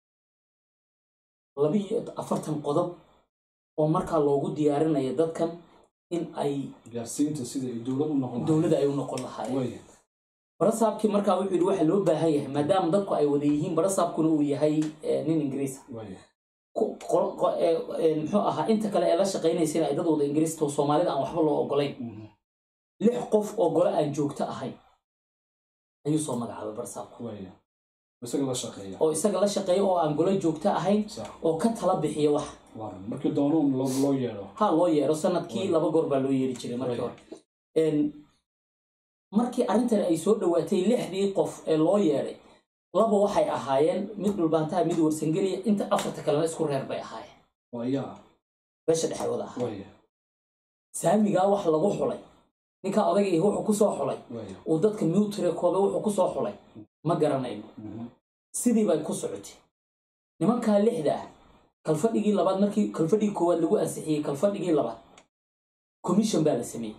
labiyo afartan qodob oo markaa loogu diyaarinayo dadkan in ay gaarsiinta sida ay dowlad u noqon lahayd. dowladda ay u noqon lahaayeen Waaya. barasaabkii markaa wuxuu yidhi waxa loo baahan yahay maadaama dadku ay wada yihiin barasaabkuna uu yahay eh, nin ingiriisa Waaya. ku- qo- qo- eh, eh, muxuu ahaa inta kale ee la shaqaynaysana ay dad wada ingiriista oo soomaalida aan waxba loo ogolayn Mhm. lix qof oo gole aan joogto ahayn ayuu soo magacaabay barasaabku Waaya. isaga la shaqeeya oo isaga la shaqeeya oo aan gole joogto ahayn sax oo ka tala bixiya wax waaran markii doonuun loo loo yeedho ha loo yeero sanadkii laba goor baa loo yeeri jiray markii hore En, markii arrintan ay soo dhowaatay lixdii qof ee loo yeedhay laba waxay ahaayeen mid dhulbaantaha mid warsangeliya inta afarta kalena isku reer bay ahaayeen waa yaa beesha dhexe wada ahaa waaya saamigaa wax lagu xulay ninkaa odagii wuxuu kusoo xulay waaya uu dadka mutire koobe wuxuu kusoo xulay ma garanayno sidii bay ku socotay nimankaa lixda ah kalfadhigii labaad markii kalfadhigii koowaad lagu ansixiyey kalfadhigii labaad commission baa la sameeyey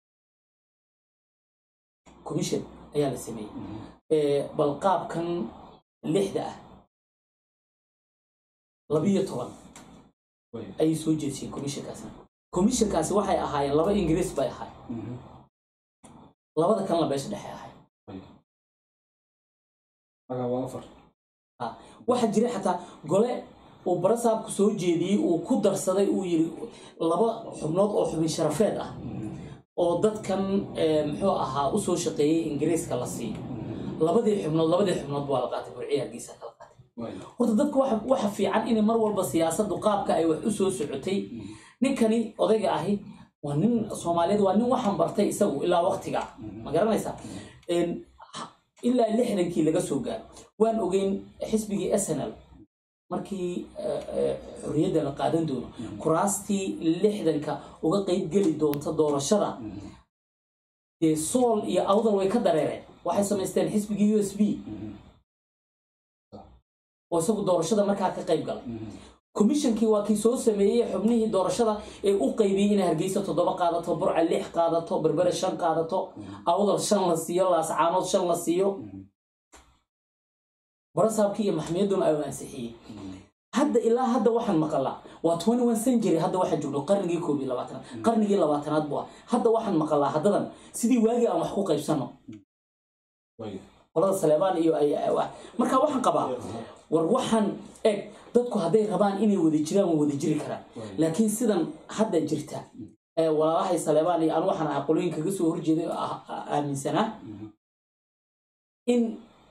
commission ayaa la sameeyey Ee, bal qaabkan lixda ah labiyo toban waaya ayay soo jeediyeen commissionkaasna commissionkaasi waxay ahaayeen laba ingiriis bay ahaayeen labada kalena beesha dhexe ahay magaa waa afar waxaa jira xataa gole uu barasaabku soo jeediyey uu ku darsaday uu yiri laba xubnood oo xubin sharafeed ah oo dadkan eh, muxuu ahaa usoo shaqeeyey ingiriiska la siiyo labadii xubnood labadii xubnood waa la qaatay burciya hargeysa kala qaatay waaya horta dadka waxa waxa fiican inay mar walba siyaasaddu qaabka ay wax u soo socotay ninkani odayga ahi waa nin soomaaliyeed waa nin waxaan bartay isagu ilaa waqtiga ma garanaysaa Een, ha- ilaa lixdankii laga soo gaaro waan ogeyn xisbigii snl markii eh, eh, xorriyadda la qaadan doono kuraastii lixdanka uga qeyb geli doonta doorashada dee sool iyo awdal way ka dareereen waxay samaysteen xisbigii u s b oo isagu doorashada markaa ka qayb galay komishankii waa kii soo sameeyey xubnihii doorashada ee u qaybiyey inay hargeysa toddoba qaadato burca lix qaadato berbere shan qaadato awdal shan la siiyo laascaanood shan la siiyo barasaabkii iyo maxmiyaduna ay ansixiyey hadda ilaa hadda waxaan maqalaa waa twenty one century hadda waxaan joogno qarnigii koob iyo labaatanaad qarnigii labaatanaad bu ah hadda waxaan maqalaa haddadan sidii waagii aan wax ku qaybsano waaya qolada saleebaan iyo ay ay- wax- marka waxaan qabaa war waxaan eg dadku hadday rabaan inay wada jiraan waa wada jiri karaan laakiin sidan hadda jirta ee walaalahay saleebaan iyo anu waxaan ahaa qolooyin kaga soo horjeeday oo ah- ah- aaminsanaa in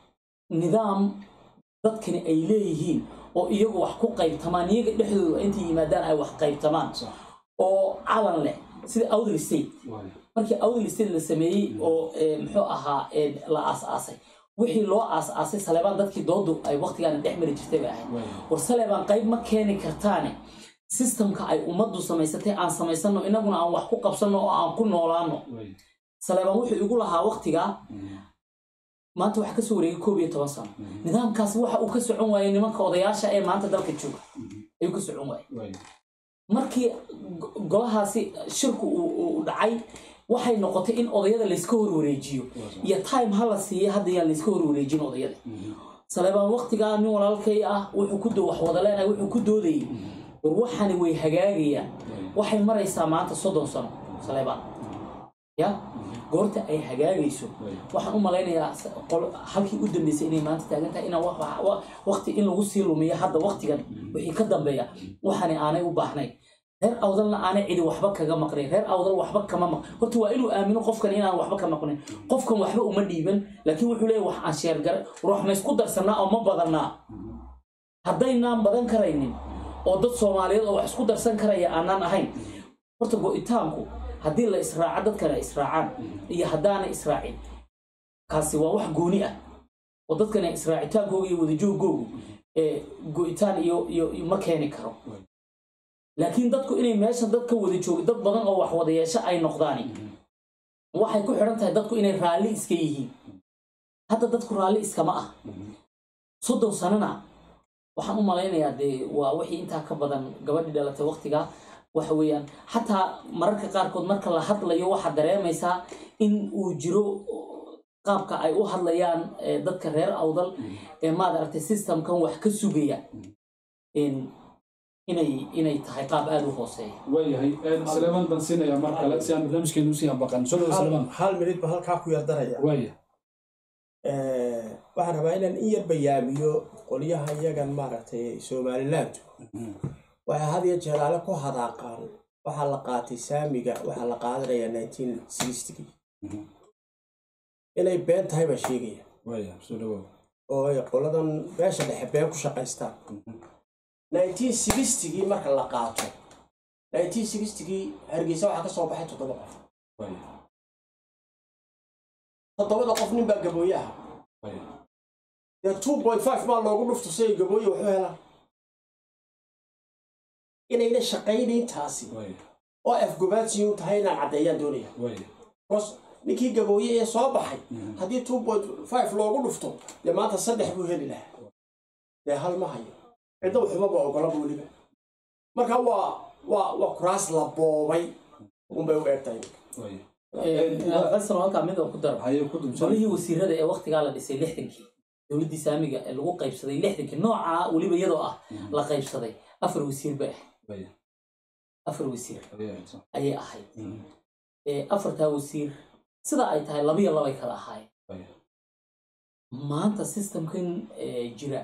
nidaam dadkani ay leeyihiin oo iyagu wax ku qaybtamaan iyaga dhexdooda intay yimaadaan ay wax qaybtamaan sax oo calan leh sida outer state waaya markii outer state la sameeyey oo eh, muxuu ahaa eh, la aas-aasay wixii loo aas-aasay saleebaan dadkii doodu ay waqtigaana dhex mari jirtay bay ahayd waaya war saleebaan qayb ma keeni kartaane sistamka ay ummaddu samaysatay aan samaysano inaguna aan wax ku qabsano oo aan ku noolaano waaya saleebaan wuxuu igu lahaa waqtigaa maanta waxaa kasoo wareegay koob iyo toban sano nidaamkaasi waxa uu ka socon waayey nimanka odayaasha ee maanta dalka jooga ayuu ka socon waayey waaya markii go- golahaasi shirku uu uu dhacay waxay noqotay in odayada layska horwareejiyo iyo time ha la siiya hadda yaan layska horwareejin odayada saleebaan waqtigaa nin walaalkay ah wuxuu ku do- wax wada leenahay wuxuu ku doodayay war waxani way hagaagayaan waxay maraysaa maanta soddon sano saleebaan ya goorta ay hagaagayso waxaan u malaynayaa s- qol- halkii u dambeysay inay maanta taagan tahay inaan wa- wa- wa- waqti in lagu sii lumiyo hadda waqtigan wixii ka dambeeya waxani aanay u baahnayn reer awdalna aanay cidi waxba kaga maqnayn reer awdal waxba kama maq horta waa inuu aamino qofkan inaan waxba ka maqnayn qofkan waxba uma dhiiban laakiin wuxuu leeyahy wax aan sheergare ruux ma isku darsanaa oo ma badannaa haddaynaan badan karaynin oo dad soomaaliyeed oo wax isku darsan karaya aanaan ahayn horta go-itaanku haddii la israaco dadkana ay israacaan iyo haddaanay israacin kaasi waa wax gooni ah oo dadkana israacitaankooga iyo wadajoogoogu ee go-itaan iyo iyo iyo ma keeni karo laakiin dadku inay meesha dad ka wada joogo dad badan oo wax wada yeesho ay noqdaani waxay ku xidhan tahay dadku inay raalli iska yihiin hadda dadku raalli iskama ah soddon sanana waxaan u malaynayaa dee waa wixii intaa ka badan gabadhii dhalatay waqtigaa waxa weeyaan xataa mararka qaarkood marka la hadlayo waxaad dareemaysaa in uu jiro qaabka ay u hadlayaan eh, dadka reer awdal ee maad aragtay systemkan wax ka sugaya in- inay inay tahay qaab aada u hooseeya waayahay saleeman baan siinayaa mar kale si aan barnaamijkeenu usii ambaqan soo dhawo saleeman hal minid ba halkaa ku yardaraya waaya waxaan rabaa inaan in yar bayaamiyo qolyaha iyagan maaragtay somaliland waxay had iyo jeeraale ku hadaaqaan waxaa la qaatay saamiga waxaa la qaadanayaa nineteen sixty inay been tahay baa sheegaya waaya soo dhawow oo ay qoladan beesha dhexe been ku shaqaystaan nineteen sixtygii marka la qaato nineteen sixtygii hargeysa waxaa ka soo baxay toddoba qof waaya toddobada qof nin baa gabooye ah waaya dee two point five maa loogu dhufto si ay gabooye waxu helaan inayna shaqaynayn taasi waaya oo afgobaadsiin u tahay inaan caddeeyaan doonaya waaya bos ninkii gabooye ee soo baxay haddii two point five loogu dhufto dee maanta saddex buu heli lahaa dee hal ma hayo cidda xumaba ogolaba weliba marka waa waa waa kuraas la boobay unbay u eegtahay faysal halkaa mid oo ku daro haye ku dubsan golihii wasiirada ee waktigaa la dhisay lixdankii dowladdii saamiga ee lagu qaybsaday lixdankii noocaa weliba iyadoo ah la qaybsaday afar wasiir bay ahayd afar wasiir ayay ahayd ee afartaa wasiir sidaa ay tahay labiyo labay kala ahaayeen maanta systemkan ee, jira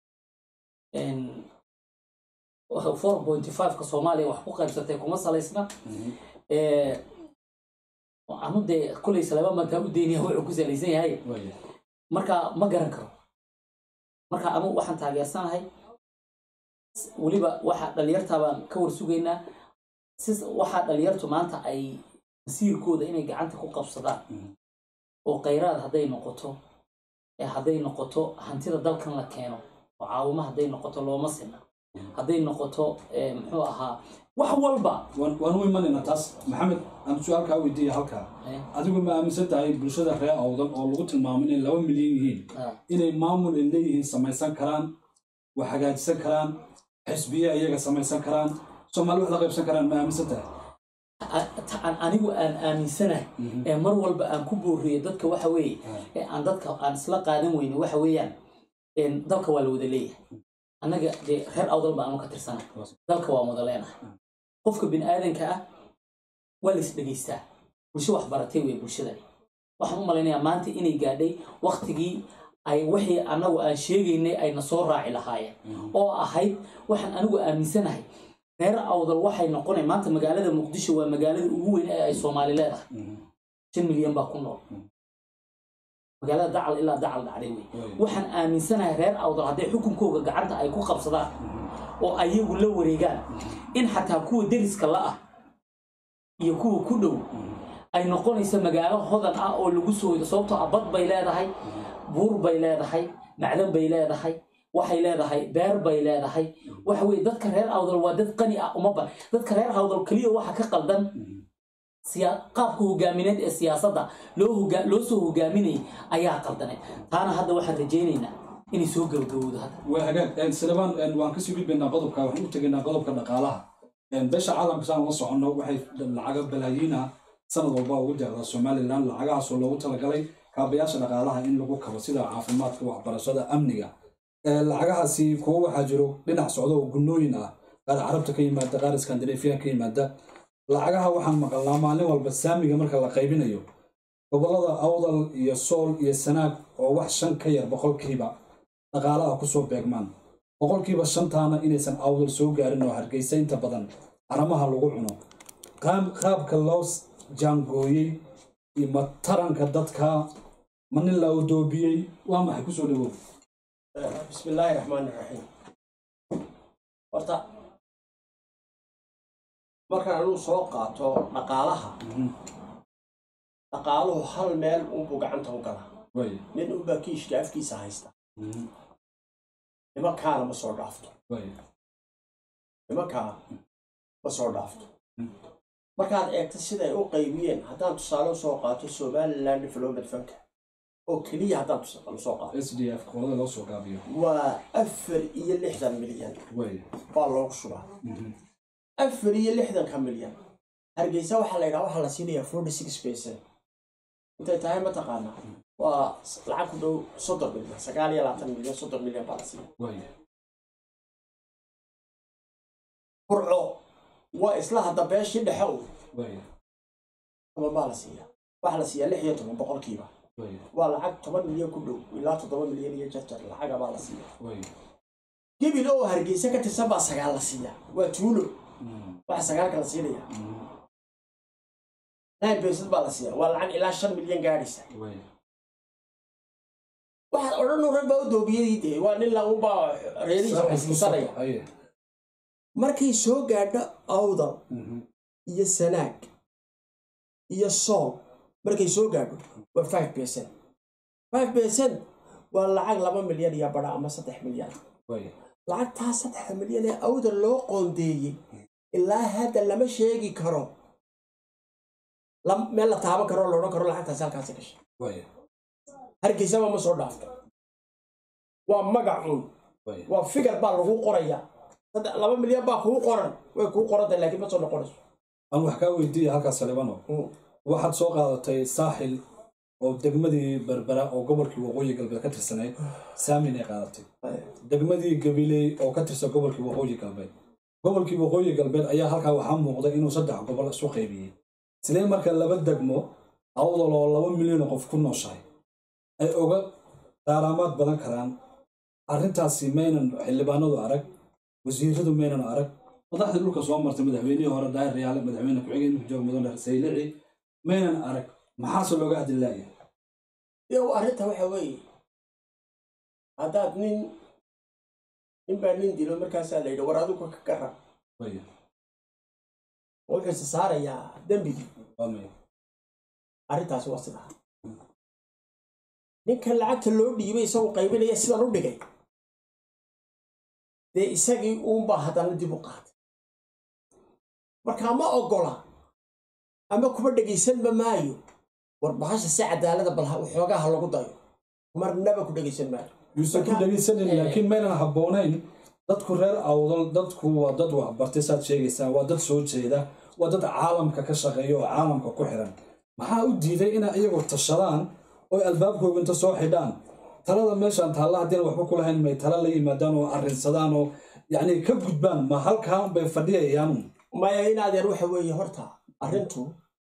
four point five-ka soomaaliya wax ku qaybsatay kuma salaysna ee, anu dee kolay saleba markaa u daynaya wuxuu ku salaysan yahay marka ma garan karo marka anu waxaan taageersanahay weliba waxa dhalinyartaa baan ka war sugaynaa si waxaa dhalinyartu maanta ay masiirkooda inay gacanta ku qabsadaan oo khayraad hadday noqoto ee hadday noqoto hantida dalkan la keeno oo caawimo hadday noqoto looma sina hadday noqoto ee, muxuu ahaa wax walba waan waan u imanaynaa taas maxamed aan su-aalkaa weydiiya halkaa Eh, adigu ma aaminsan tahay bulshada reer awdan oo lagu tilmaamo inay laba milyan yihiin ah, inay maamul ay leeyihiin samaysan karaan wax hagaajisan karaan xisbiye iyaga samaysan karaan soomaali wax la qaybsan karaan ma aaminsan tahay a- ta- aan anigu aan aaminsanahay ee mar walba aan ku booriyo dadka waxa weeye ee aan dadka aan isla qaadan weyne waxa weeyaan een, dalka waa la wada leeyahay annaga dee reer awdal baan anu ka tirsanahay dalka waa wada leenahay qofka bini aadanka ah waa la is dhegaystaa bulsho wax baratay wey bulshadani waxaan u malaynayaa maanta inay gaadhay waktigii ay wixii annagu aan sheegaynay ayna soo raaci lahaayeen oo ahayd waxaan anigu aaminsanahay reer awdal waxay noqonay maanta magaalada muqdisho waa magaalada ugu weyn ee ay soomaali leedahay shan milyan baa ku nool magaalada dacal ilaa dacal dhacday wey waxaan aaminsanahay reer awdal hadday xukunkooga gacanta ay ku qabsadaan oo ayagu la wareegaan in xataa kuwa deriska la ah iyo kuwa ku dhow ay noqonayso magaalo hodan ah oo lagu soo hoydo sababtoo ah bad bay leedahay buur bay leedahay macdan bay leedahay waxay leedahay beer bay leedahay waxa weye dadka reer awdal waa dad qani ah uma ban dadka reer awdal keliya waxa ka qaldan siya- qaabka hogaamineed ee siyaasadda loo hoga- loo soo hogaaminayay ayaa qaldanay taana hadda waxaan rajaynaynaa inay soo gabagabowdo hadda waa hagaag silebaan waan kasii gudbaynaa qodobka waxaan u tegaynaa qodobka dhaqaalaha beesha caalamka saan la soconno waxay lacaga balaayiina sanad walba ugu deeqdaa somalilan lacagahaasoo loogu talagalay kaabayaasha dhaqaalaha in lagu kabo sida caafimaadka waxbarashada amniga lacagahaasi kuwo waxaa jiro dhinac socda oo gunnooyin ah qaar carabta ka yimaada qaar iskandinafiyan ka yimaada lacagaha waxaan maqalnaa maalin walba saamiga marka la qaybinayo gobollada awdal iyo sool iyo sanaag oo wax shan ka yar boqolkiiba dhaqaalaha kusoo beegmaan boqolkiiba shantaana inaysan awdal soo gaarin oo hargeysa inta badan aramaha lagu cuno qaab- qaabka loo jaangooyey iyo ma taranka dadka ma nin la udoobiyey waa maxay kusoo dhawow بسم الله الرحمن الرحيم horta markaan anuu soo qaato dhaqaalaha dhaqaaluhu hal meel unbuu gacanta u galaa way nin unbaa kiishka afkiisa haysta nimankaana ma soo dhaafto way nimankaa ma soo dhaafto markaad eegto siday u qaybiyeen haddaan tusaale usoo qaato somaliland development funka oo keliya haddaan tusaale usoo qaato s d f qolada loo soo gaabiyo waa afar iyo lixdan milyan way baa loogu shubaa afar iyo lixdanka milyan hargeysa waxaa la yidhaha waxaa la siinayaa forty six percent intay tahay mataqaanaa waa lacag ku dhow soddon milyan sagaal iyo labaatan milyan soddon milyan baa la siiya way burco waa isla hadda beeshii dhexe u way toban baa la siiya waxaa la siiyaa lix iyo toban boqolkiiba way waa lacag toban milyan ku dhow ilaa toddoba milyan iyo jarjar lacaga baa la siiya way gebil oo hargeysa ka tirsan baa sagaal la siiya waa tuulo waxa sagaalka la siinaya nine percent baa la siiya waa lacag ilaa shan milyan gaadhaysa way waxaad odhan rag baa u doobiyadii dee waa nin launbaa reerihiisa xuskusanaya aye markay soo gaadho awdal iyo sanaag iyo sool markay soo gaadho waa five percent five percent waa lacag laba milyan iyo badha ama saddex milyan way lacagtaa saddexda milyan ee awdal loo qoondeeyey ilaa hadda lama sheegi karo la- meel la taaban karo oo la odhan karo lacagtaas halkaasi gashay waaya hargeysaba ma soo dhaafto waa magacuun waaya waa figar baa lagu qoraya saddex laba milyan baa kugu qoran way kugu qoranta laakiin ma soo noqonayso aan wax kaa weydiiya halkaas salibano Mm. waxaad soo qaadatay saaxil oo degmadii berbera oo gobolkii waqooyi galbeed ka tirsanayd saamin ay qaadatay degmadii gabiley oo ka tirsan gobolkii waqooyi galbeed gobolkii waqooyi galbeed ayaa halkaa waxaa muuqda inuu saddex gobol isu qaybiyey sidee marka laba degmo awdal oo laba milyan oo qof ku nooshahay ay uga qaaraamaad badan karaan arrintaasi maynan xildhibaanadu arag wasiiradu maynan arag madaxdii dhulka soo martay madaxweynihii hore daahir riyaale madaxweyne ku-xigeen jooga mudan saylici maynan arag maxaase looga hadli laaya yow arrinta waxa weeye haddaad nin nin baa nin dilo markaasaa la yidhi war adigu ka garab Waya, wuxuu isa saarayaa dembigii waa maya arrintaasi waa sidaa ninkan lacagta loo dhiibay isagoo qaybinaya sidan u dhigay dee isagii uunbaa haddana dib u qaatay markaa ma oggola ama kuma dhegaysanba maayo war bahasha si cadaalada bal ha- waxoogaa ha lagu dayo marnaba ku dhegaysan maayo yuusan ku dhegaysanin laakiin maynan habboonayn dadku reer awdal dadku waa dad waxbartay saad sheegaysaa waa dad soo jeeda waa dad caalamka ka shaqeeya oo caalamka ku xiran maxaa u diiday inay iyagu tashadaan oo albaabkooga inta soo xidhaan talada meeshaan taalla haddiina waxba ku lahayn may tala la yimaadaan oo arrinsadaan oo yacni ka gudbaan ma halkaan bay fadhiyayaan maya in adeer waxa weeye horta arrintu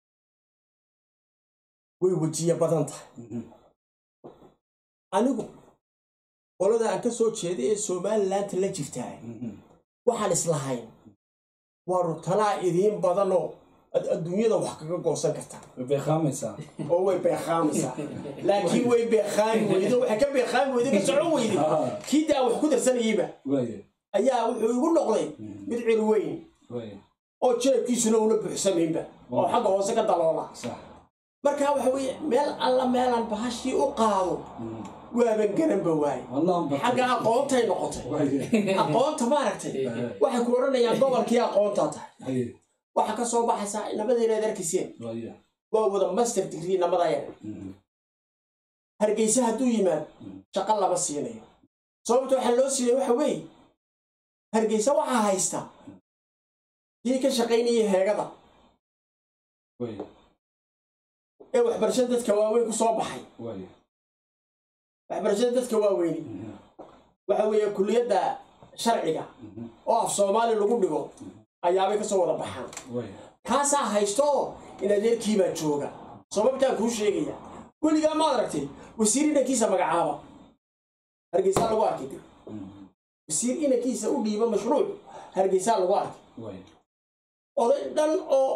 way wejiye badan tahay anigu qolada aan ka soo jeeday ee somalilandta la jirtaa waxaan islahayn waanu talaa idiin badanoo ad adduunyada wax kaga goosan kartaa way beekaamaysaa oo way beekaamaysaa laakiin way beekaami weydo waxay ka beekaami weydo ka socon weyday kii daa wax ku darsanayeyba waaya ayaa wuxuu igu noqday mid cir weyn waaya oo jeebkiisuna una buuxsamaynba oo xagga hoose ka daloola sax marka waxa weeye meel alla meelaan bahashii u qaado waaban garanba waaye wallaan xagga aqoontay noqotay waaya aqoonta maaragtay waxay ku odhanayaan gobolkii aqoontaa tahay haye waxaa ka soo baxaysaa nabadeedaad arkiseen waaya waa wada master degree namadaya hargeysa hadduu yimaad shaqo lama siinayo sababta waxaa loo siiyey waxa weeye hargeysa waxaa haysta kii ka shaqaynaya heegada waaya ee waxbarashada dadka waaweyn ku soo baxay waaya waxbarashada dadka waaweyni waxa weeye kulliyadda sharciga oo af soomaali lagu dhigo ayaabay ka soo wada baxaan waaya kaasaa haysto oo in adeerkiibaa jooga sababtaan kuu sheegaya weligaa maad aragtay wasiir inankiisa magacaaba hargeysaa lagu arkay dib wasiir inankiisa u dhiiba mashruuc hargeysaa lagu arkay waaya oday dhan oo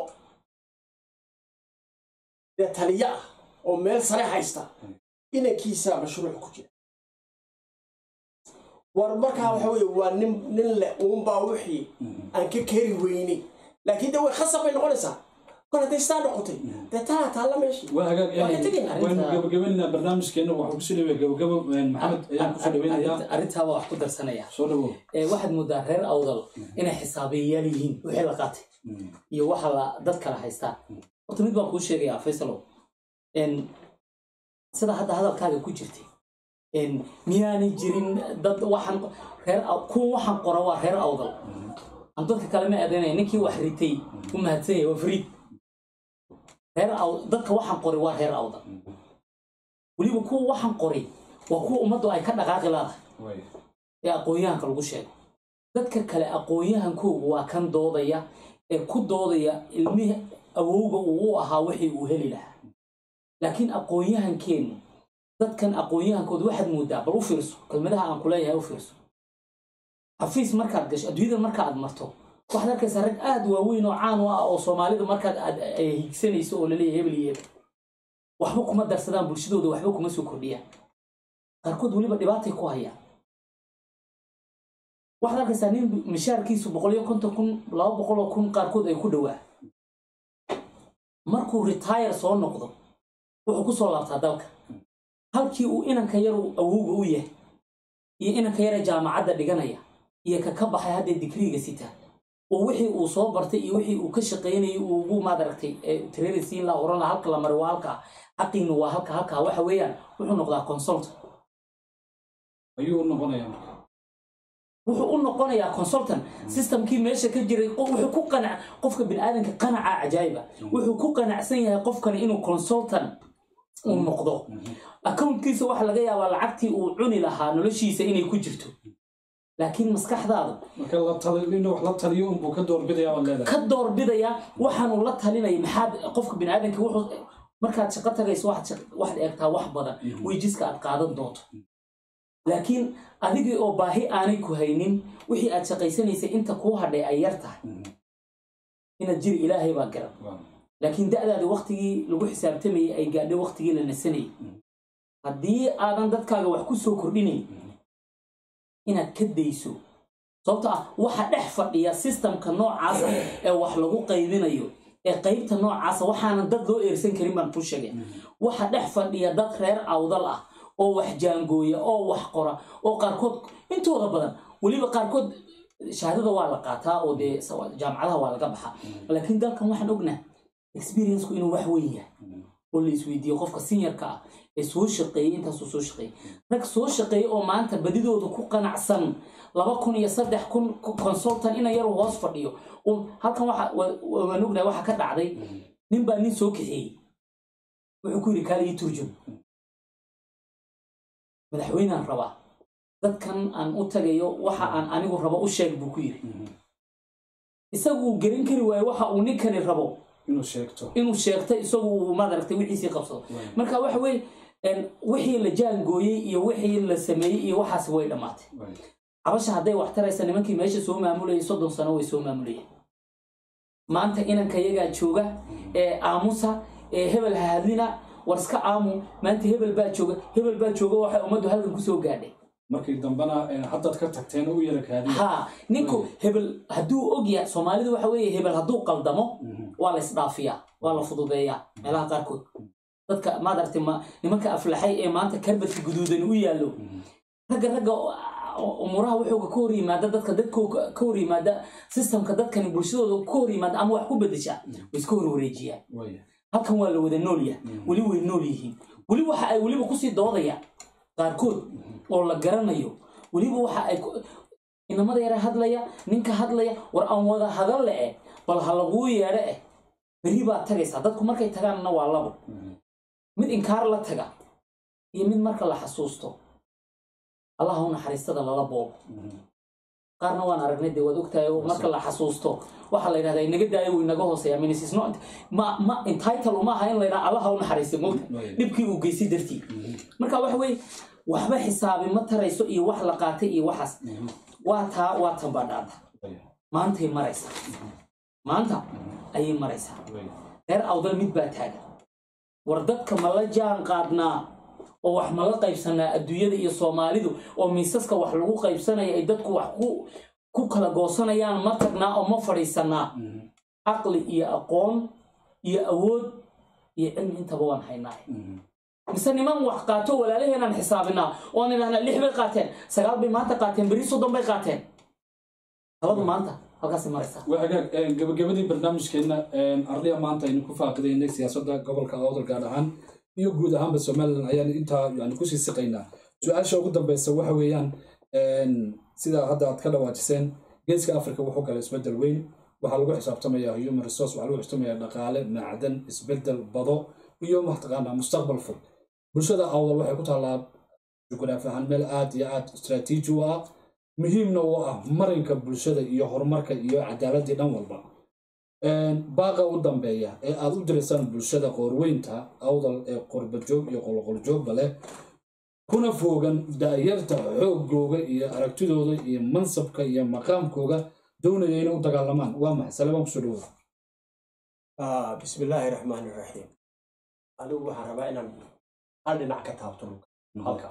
dee taliyo ah oo meel sare haysta inankiisaa mashruuc ku jira war markaa waxa weeye waa nin nin leh uunbaa wixii aan ka keri weynay laakiin de way khasab bay noqonaysaa kol hadday sidaa noqotay dee tanaa taalla meeshii waa hagaag Waa ka tegaynaa. waynu gabagabaynaynaa barnaamijkeena waxaan kusoo dhawaya gabagabo maxamed ayaan kusoo dhaweynayaa arrintaa waa wax ku darsanaya soo dhawow ee waxaad moodaa reer awdal inay xisaabiyayaal yihiin wixii la qaatay iyo waxa la dad kala haystaa horta mid baan kuu sheegayaa faysalow n sida hadda hadalkaaga ku jirtay n miyaanay jirin dad waxaan reer Aw- kuwa waxaan qora waa reer awdal aan dadka kale ma eedaynaya ninkii wax ritay u mahadsan yahay waa fariid reer aw dadka waxaan qoray waa reer awdal weliba kuwa waxaan qoray waa kuwa ummaddu ay ka dhaqaaqi laadahay waaya ee aqoon-yahanka lagu sheego dadka kale aqoon-yahankoogu waa kan doodaya ee ku doodaya ilmihii awowga uu u ahaa wixii uu heli lahaa laakiin aqoon-yahankeennu dadkan aqoon-yahankooda waxaad moodaa bal u fiirso kelmadaha aan ku leeyahay u fiirso xafiis markaad gasho adduunyada marka aad marto waxaad arkaysaa rag aad waaweyn oo caan u ah oo soomaalida markaad aad ay higsanayso oo laleeyahay hebel iyo hebel waxba kuma darsadaan bulshadooda waxba kuma soo kordhiyaan qaarkood weliba dhibaatay ku hayaan waxaad arkaysaa nin mishaarkiisu boqol iyo konton kun laba boqol oo kun qaarkood ay ku dhowaa markuu retire soo noqdo wuxuu ku soo laabtaa dalka halkii uu inanka yar uu awowga u yahay iyo inanka yara jaamacadda dhiganaya iyo ka ka baxay hadda digriiga sita oo wixii uu soo bartay iyo wixii uu ka shaqaynayay uu ugu maadaragtay training siin laha oran laha halka la mari waa halkaa xaqiina waa halka halkaa waxa weeyaan wuxuu noqdaa consult ayuu u noqonayaa marka wuxuu u noqonayaa consultant systemkii meesha ka jiray qo- wuxuu ku qanac qofka biniaadanka qanaca cajaayiba wuxuu ku qanacsan yahay qofkani inuu consultant uu noqdo accountkiisa waxa laga yaabaa lacagtii uu cuni lahaa noloshiisa inay ku jirto laakiin maskaxdaada marka la tali inuu wax la taliyo unbuu ka doorbidaya baad leedahay ka doorbidaya waxaanu la talinaya maxaad qofka biniaadanka wuxuu markaad shaqo tagayso waxaad shaq- waxaad eegtaa wax badan weyjiska aad qaadan doonto laakiin adigii oo baahi aanay ku haynin wixii aad shaqaysanaysay inta kuu hadhay ay yar tahay inaad jiri ilaahay baa garan Waa. laakiin da'daada waktigii lagu xisaabtamayay ay gaadhay waktigii la nasanayay haddii aadan dadkaaga wax ku soo kordhinayn inaad ka dayso sababto ah waxa dhex fadhiya sistamka noocaasa ee wax lagu qaybinayo ee qaybta noocaasa waxaanan dad loo eersan karin baan ku sheegay waxa dhex fadhiya dad reer awdal ah oo wax jaangooya oo wax qora oo qaarkood intooda badan weliba qaarkood shahaadada waa la qaataa oo dee sawa- jaamacadaha waa laga baxaa laakiin dalkan waxaan ognaa experienceku inuu wax weyn yahay oo la isweydiiyo qofka seniorka ah ee soo shaqeeyey intaasuu soo shaqeeyey rag soo shaqeeyey oo maanta badidooda ku qanacsan laba kun iyo saddex kun consultant ina yar hoos fadhiyo Un- halkan waxa wa- wa- waan ognahay waxa ka dhacday nin baa nin soo kaxeeyey wuxuu ku yidhi kaali ii turjum madaxweynaan rabaa dadkan aan u tagayo waxa aan anigu rabo u sheeg buu ku yidhi isagu uu garan kari waayo waxa uu ninkani rabo inuu sheegto inuu sheegtay isagu uu maaragtay wixiisii qabsado marka waxa weye een, wixii la jaangooyey iyo wixii la sameeyey iyo waxaas way dhammaatay Waa. cabasha hadday wax taraysa nimankii meesha soo maamulayay soddon sano way soo maamulayeen maanta inanka yagaa jooga ee aamusa ee hebel ha hadlina war iska aamu maanta hebel baa jooga hebel baa jooga waxay ummaddu halkan kusoo gaadhay markii dambena eh, haddaad ka tagteen u yara kaadiya ha ninku hebel hadduu og yahay soomaalidu waxa weeye hebel hadduu qaldamo waa la isdhaafiyaa waa la fududeeyaa meelaha qaarkood dadka maadaragtay ma nimanka aflaxay ee maanta karbadka guduudan u yaallo ragga ragga o- umuraha wuxuuga ka hor yimaada dadka dadkooga ka hor yimaada sistamka dadkani bulshadooda ka hor yimaada ama wax ku bedeshaa way iska hor wareejiyaan Waaya. halkan waa la wada nool yahay weli way nool yihiin weli waxa ay weliba kusii doodayaan qaarkood oo la garanayo weliba waxa ay ku- inamada yare hadlaya ninka hadlaya war aan wada hadalle eh bal ha laguu yeedho eh berri baad tagaysaa dadku markay tagaanna waa labo mid inkaar la taga iyo mid marka la xasuusto allah u naxariistada lala boobo qaarna waan aragnay dee waad ogtahay oo marka la xasuusto waxaa la yidhahdaa inaga daayo wuu inaga hooseeya means it's not ma ma entitle uma aha in la yidhaha allah ha u naxariista mogta Waaya. dhibkii uu geystay dartii marka waxa weeye waxba xisaabi ma tarayso iyo wax la qaatay iyo waxaas waa taa waa tan baa dhaanta Waaya. maantay maraysaa maanta ayay maraysaa Waaya. reer awdal mid baa taagan war dadka ma la jaan qaadnaa oo wax ma la qaybsanaa adduunyada iyo soomaalidu oo miisaska wax lagu qaybsanaya ay dadku wax ku ku kala goosanayaan ma tagnaa oo ma fadhiisanaa caqli iyo aqoon iyo awood iyo cilmi intaba waan haynaa mise niman wax qaato walaalaheenaan xisaabinaa oon idhahnaa lix bay qaateen sagaal bay maanta qaateen beri soddon bay qaateen taladu maanta halkaasay maraysaa waa hagaag eh, gabagabadii barnaamijkeenna eh, arliya maanta aynu ku faaqidaynay siyaasadda gobolka awdal gaar ahaan iyo guud ahaanba somalilan ayaan intaa yani kusii siqaynaa su-aasha ugu dambeysa waxa weeyaan en, sida hadda aad ka dhawaajiseen geeska africa wuxuu galay isbedel weyn waxaa lagu xisaabtamayaa human resource waxaa lagu xisaabtamayaa dhaqaale macdan isbedel bado iyo mataqaanaa mustaqbal fog bulshada awdal waxay ku taallaa jugraafi ahaan meel aad iyo aad istaraatiiji u ah muhiimna u ah marinka bulshada iyo horumarka iyo cadaaladii dhan walba baaqa u dambeeya ee aad u diraysaan bulshada qoorweynta awdal ee qorbajoog iyo qolqoljoogba leh kuna foogan daayarta xoogooga iyo aragtidooda iyo mansabka iyo maqaamkooga doonaya inay u dagaalamaan waa maxay salebaan kusoo dhawood Ah, bismillaahi raxmaani raxiim anigu waxaan rabaa inaan hal dhinac ka taabto dhulka halka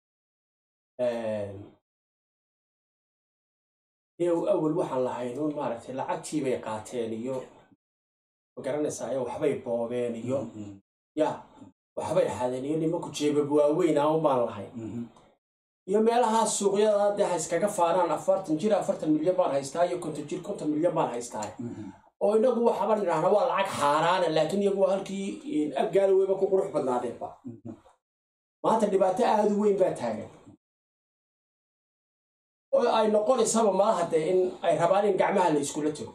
iyow awal waxaan lahayn un maaragtay lacagtii bay qaateen iyo ma garanaysaa ayo waxbay boobeen iyo ya waxbay xadeen iyo nimanku jeebab waaweyn aan un baan lahayn iyo meelahaas suuqyada dee ha iskaga faanaan afartan jir afartan milyan baan haystaa iyo konton jir konton milyan baan haystaa oo inagu waxaban idhaahna waa lacag xaaraana laakiin iyagu waa halkii abgaala weyba ku qurux badnaadeenba maanta dhibaato aada u weyn baa taagan oo ay noqonaysaba malaha dee in ay rabaan in gacmaha la iskula tago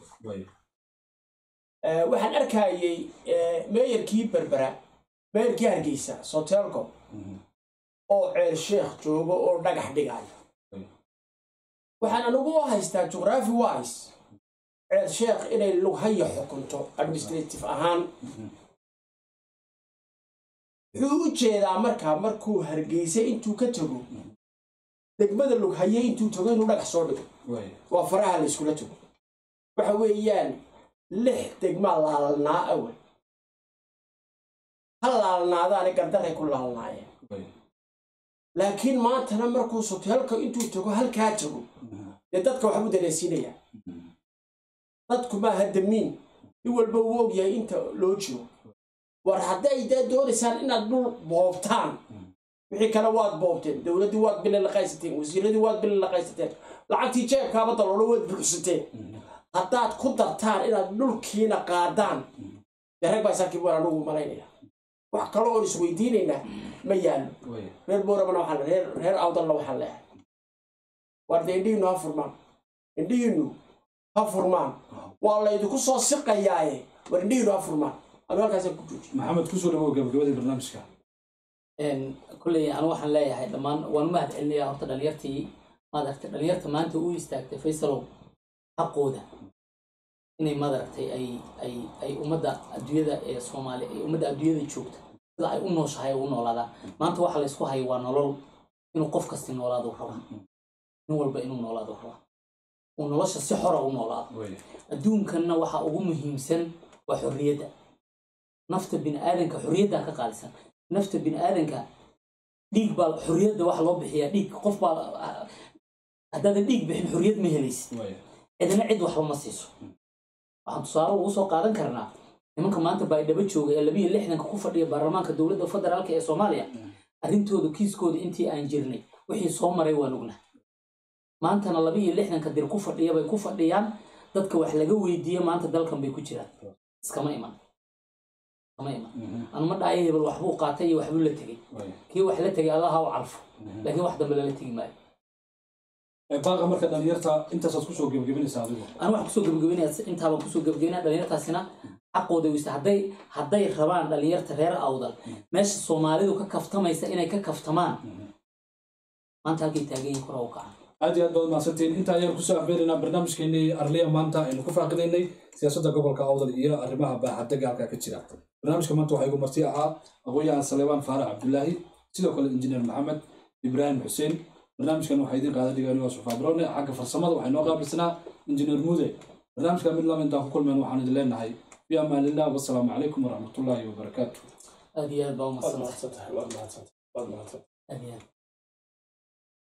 waxaan arkayey meeyarkii berbera meeyarkii hargeysa sotelco oo ceel sheekh joogo oo dhagax dhigaya waxaan anigu u haystaa jugraphy wise ceel sheekh inay lughaya xukunto administrative ahaan wuxuu u jeedaa markaa markuu hargeysa intuu ka tago degmada lughaye intuu tago inuu dhagax soo dhigo waa faraha la iskula tago waxa weeyaan lix degmaa laalnaa awal ha laalnaadaani gardaray ku laalnaayeen laakiin maantana markuu soteelka intuu tago halkaa tago dee dadka waxbuu dareensiinayaa dadku maaha damiin in walba uu ogyahay inta loo jiro war hadday dee doonaysaan inaad dhul boobtaan wixii kale waad boobteen dowladdii waad bili laqaysateen wasiiradii waad bili laqaysateen lacagtii jeebkaaba daloolo waad buuxsateen haddaad ku dartaan inaad dhulkiina qaadaan dee rag baa isaakii waan anugu malaynaya wax kale oon isweydiinaynaa ma yaallo reer booramana waxaan reer reer awdalna waxaan leehay war dee indhihiinu ha furmaan indhihiinu ha furmaan waa laydinku soo siqayaaye war indhihiinu ha furmaan anu halkaasaan ku jooji maxamed kusoo dhawow gabagabadii barnaamijka kulley anu waxaan leeyahay dhammaan waan mahad celinayaa horta dhalinyartii maaragtay dhalinyarta maanta u istaagtay faysalow xaqooda inay maaragtay ay ay ay ummadda adduunyada ee soomaaliya ay ummadda adduunyada joogta sida ay u nooshahay u noolaadaan maanta waxa laysku hayo waa nolol inuu qof kasti noolaado rabaa nin walba inuu noolaado rabaa uu nolosha si xora u noolaado adduunkanna waxa ugu muhiimsan waa xorriyadda nafta bini aadanka xorriyaddaa ka qaalisan nafta bini aadanka dhiig baa xorriyadda waxa loo bixiyaa dhiig qof baa haddaadan dhiig bixin xorriyad ma helaysid cidina cid waxba ma siiso waxaan tusaale ugu soo qaadan karnaa nimanka maanta baydhabo jooga ee labiyo lixdanka ku fadhiya baarlamaanka dowladda federaalka ee soomaaliya arrintooda kiiskooda intii aan jirnay wixii soo maray waan ognahay maantana labiyo lixdanka dir ku fadhiya bay ku fadhiyaan dadka wax laga weydiiye maanta dalkan bay ku jiraan iskama iman iskama iman anuma dhaayo hebel waxbuu qaatay iyo waxbuu la tegey kii wax la tegay allaha u calfo laakiin wax dambe lala tegi maayo baaqa marka dhalinyarta intaasaad kusoo gebagabinaysaa adigu anu waxaan kusoo gebagabeynaya intaabaan kusoo gebagabeynaya dhalinyartaasina xaqooda weysta hadday hadday rabaan dhalinyarta reer awdal meesha soomaalidu ka kaftamaysa inay ka kaftamaan maanta halkay taaganyihin kora u kacan aad iyo aad baad mahadsantiin inta ayaan kusoo afbeeraynaa barnaamijkeenii arliya maanta aynu ku faaqidaynay siyaasadda gobolka awdal iyo arrimaha baaxadega halkaa ka jira barnaamijka maanta waxaa igu marti ahaa aqoon-yahan saleebaan faarax cabdulaahi sidoo kale injineer maxamed ibraahim xuseen barnaamijkan waxaa idiin qaada dhigaan waa sufaa browne xagga farsamada waxay noo qaabilsanaa injineer muude barnaamijka mid lama intaan ku kulmeen waxaan idin leenahay fi amaanillah wasalaamu calaykum waraxmatullaahi wabarakaatu aad iyo aad baa waad umadsanta mahadsantahay waad mahadsantahay waad mahadsantahay aad iyo aad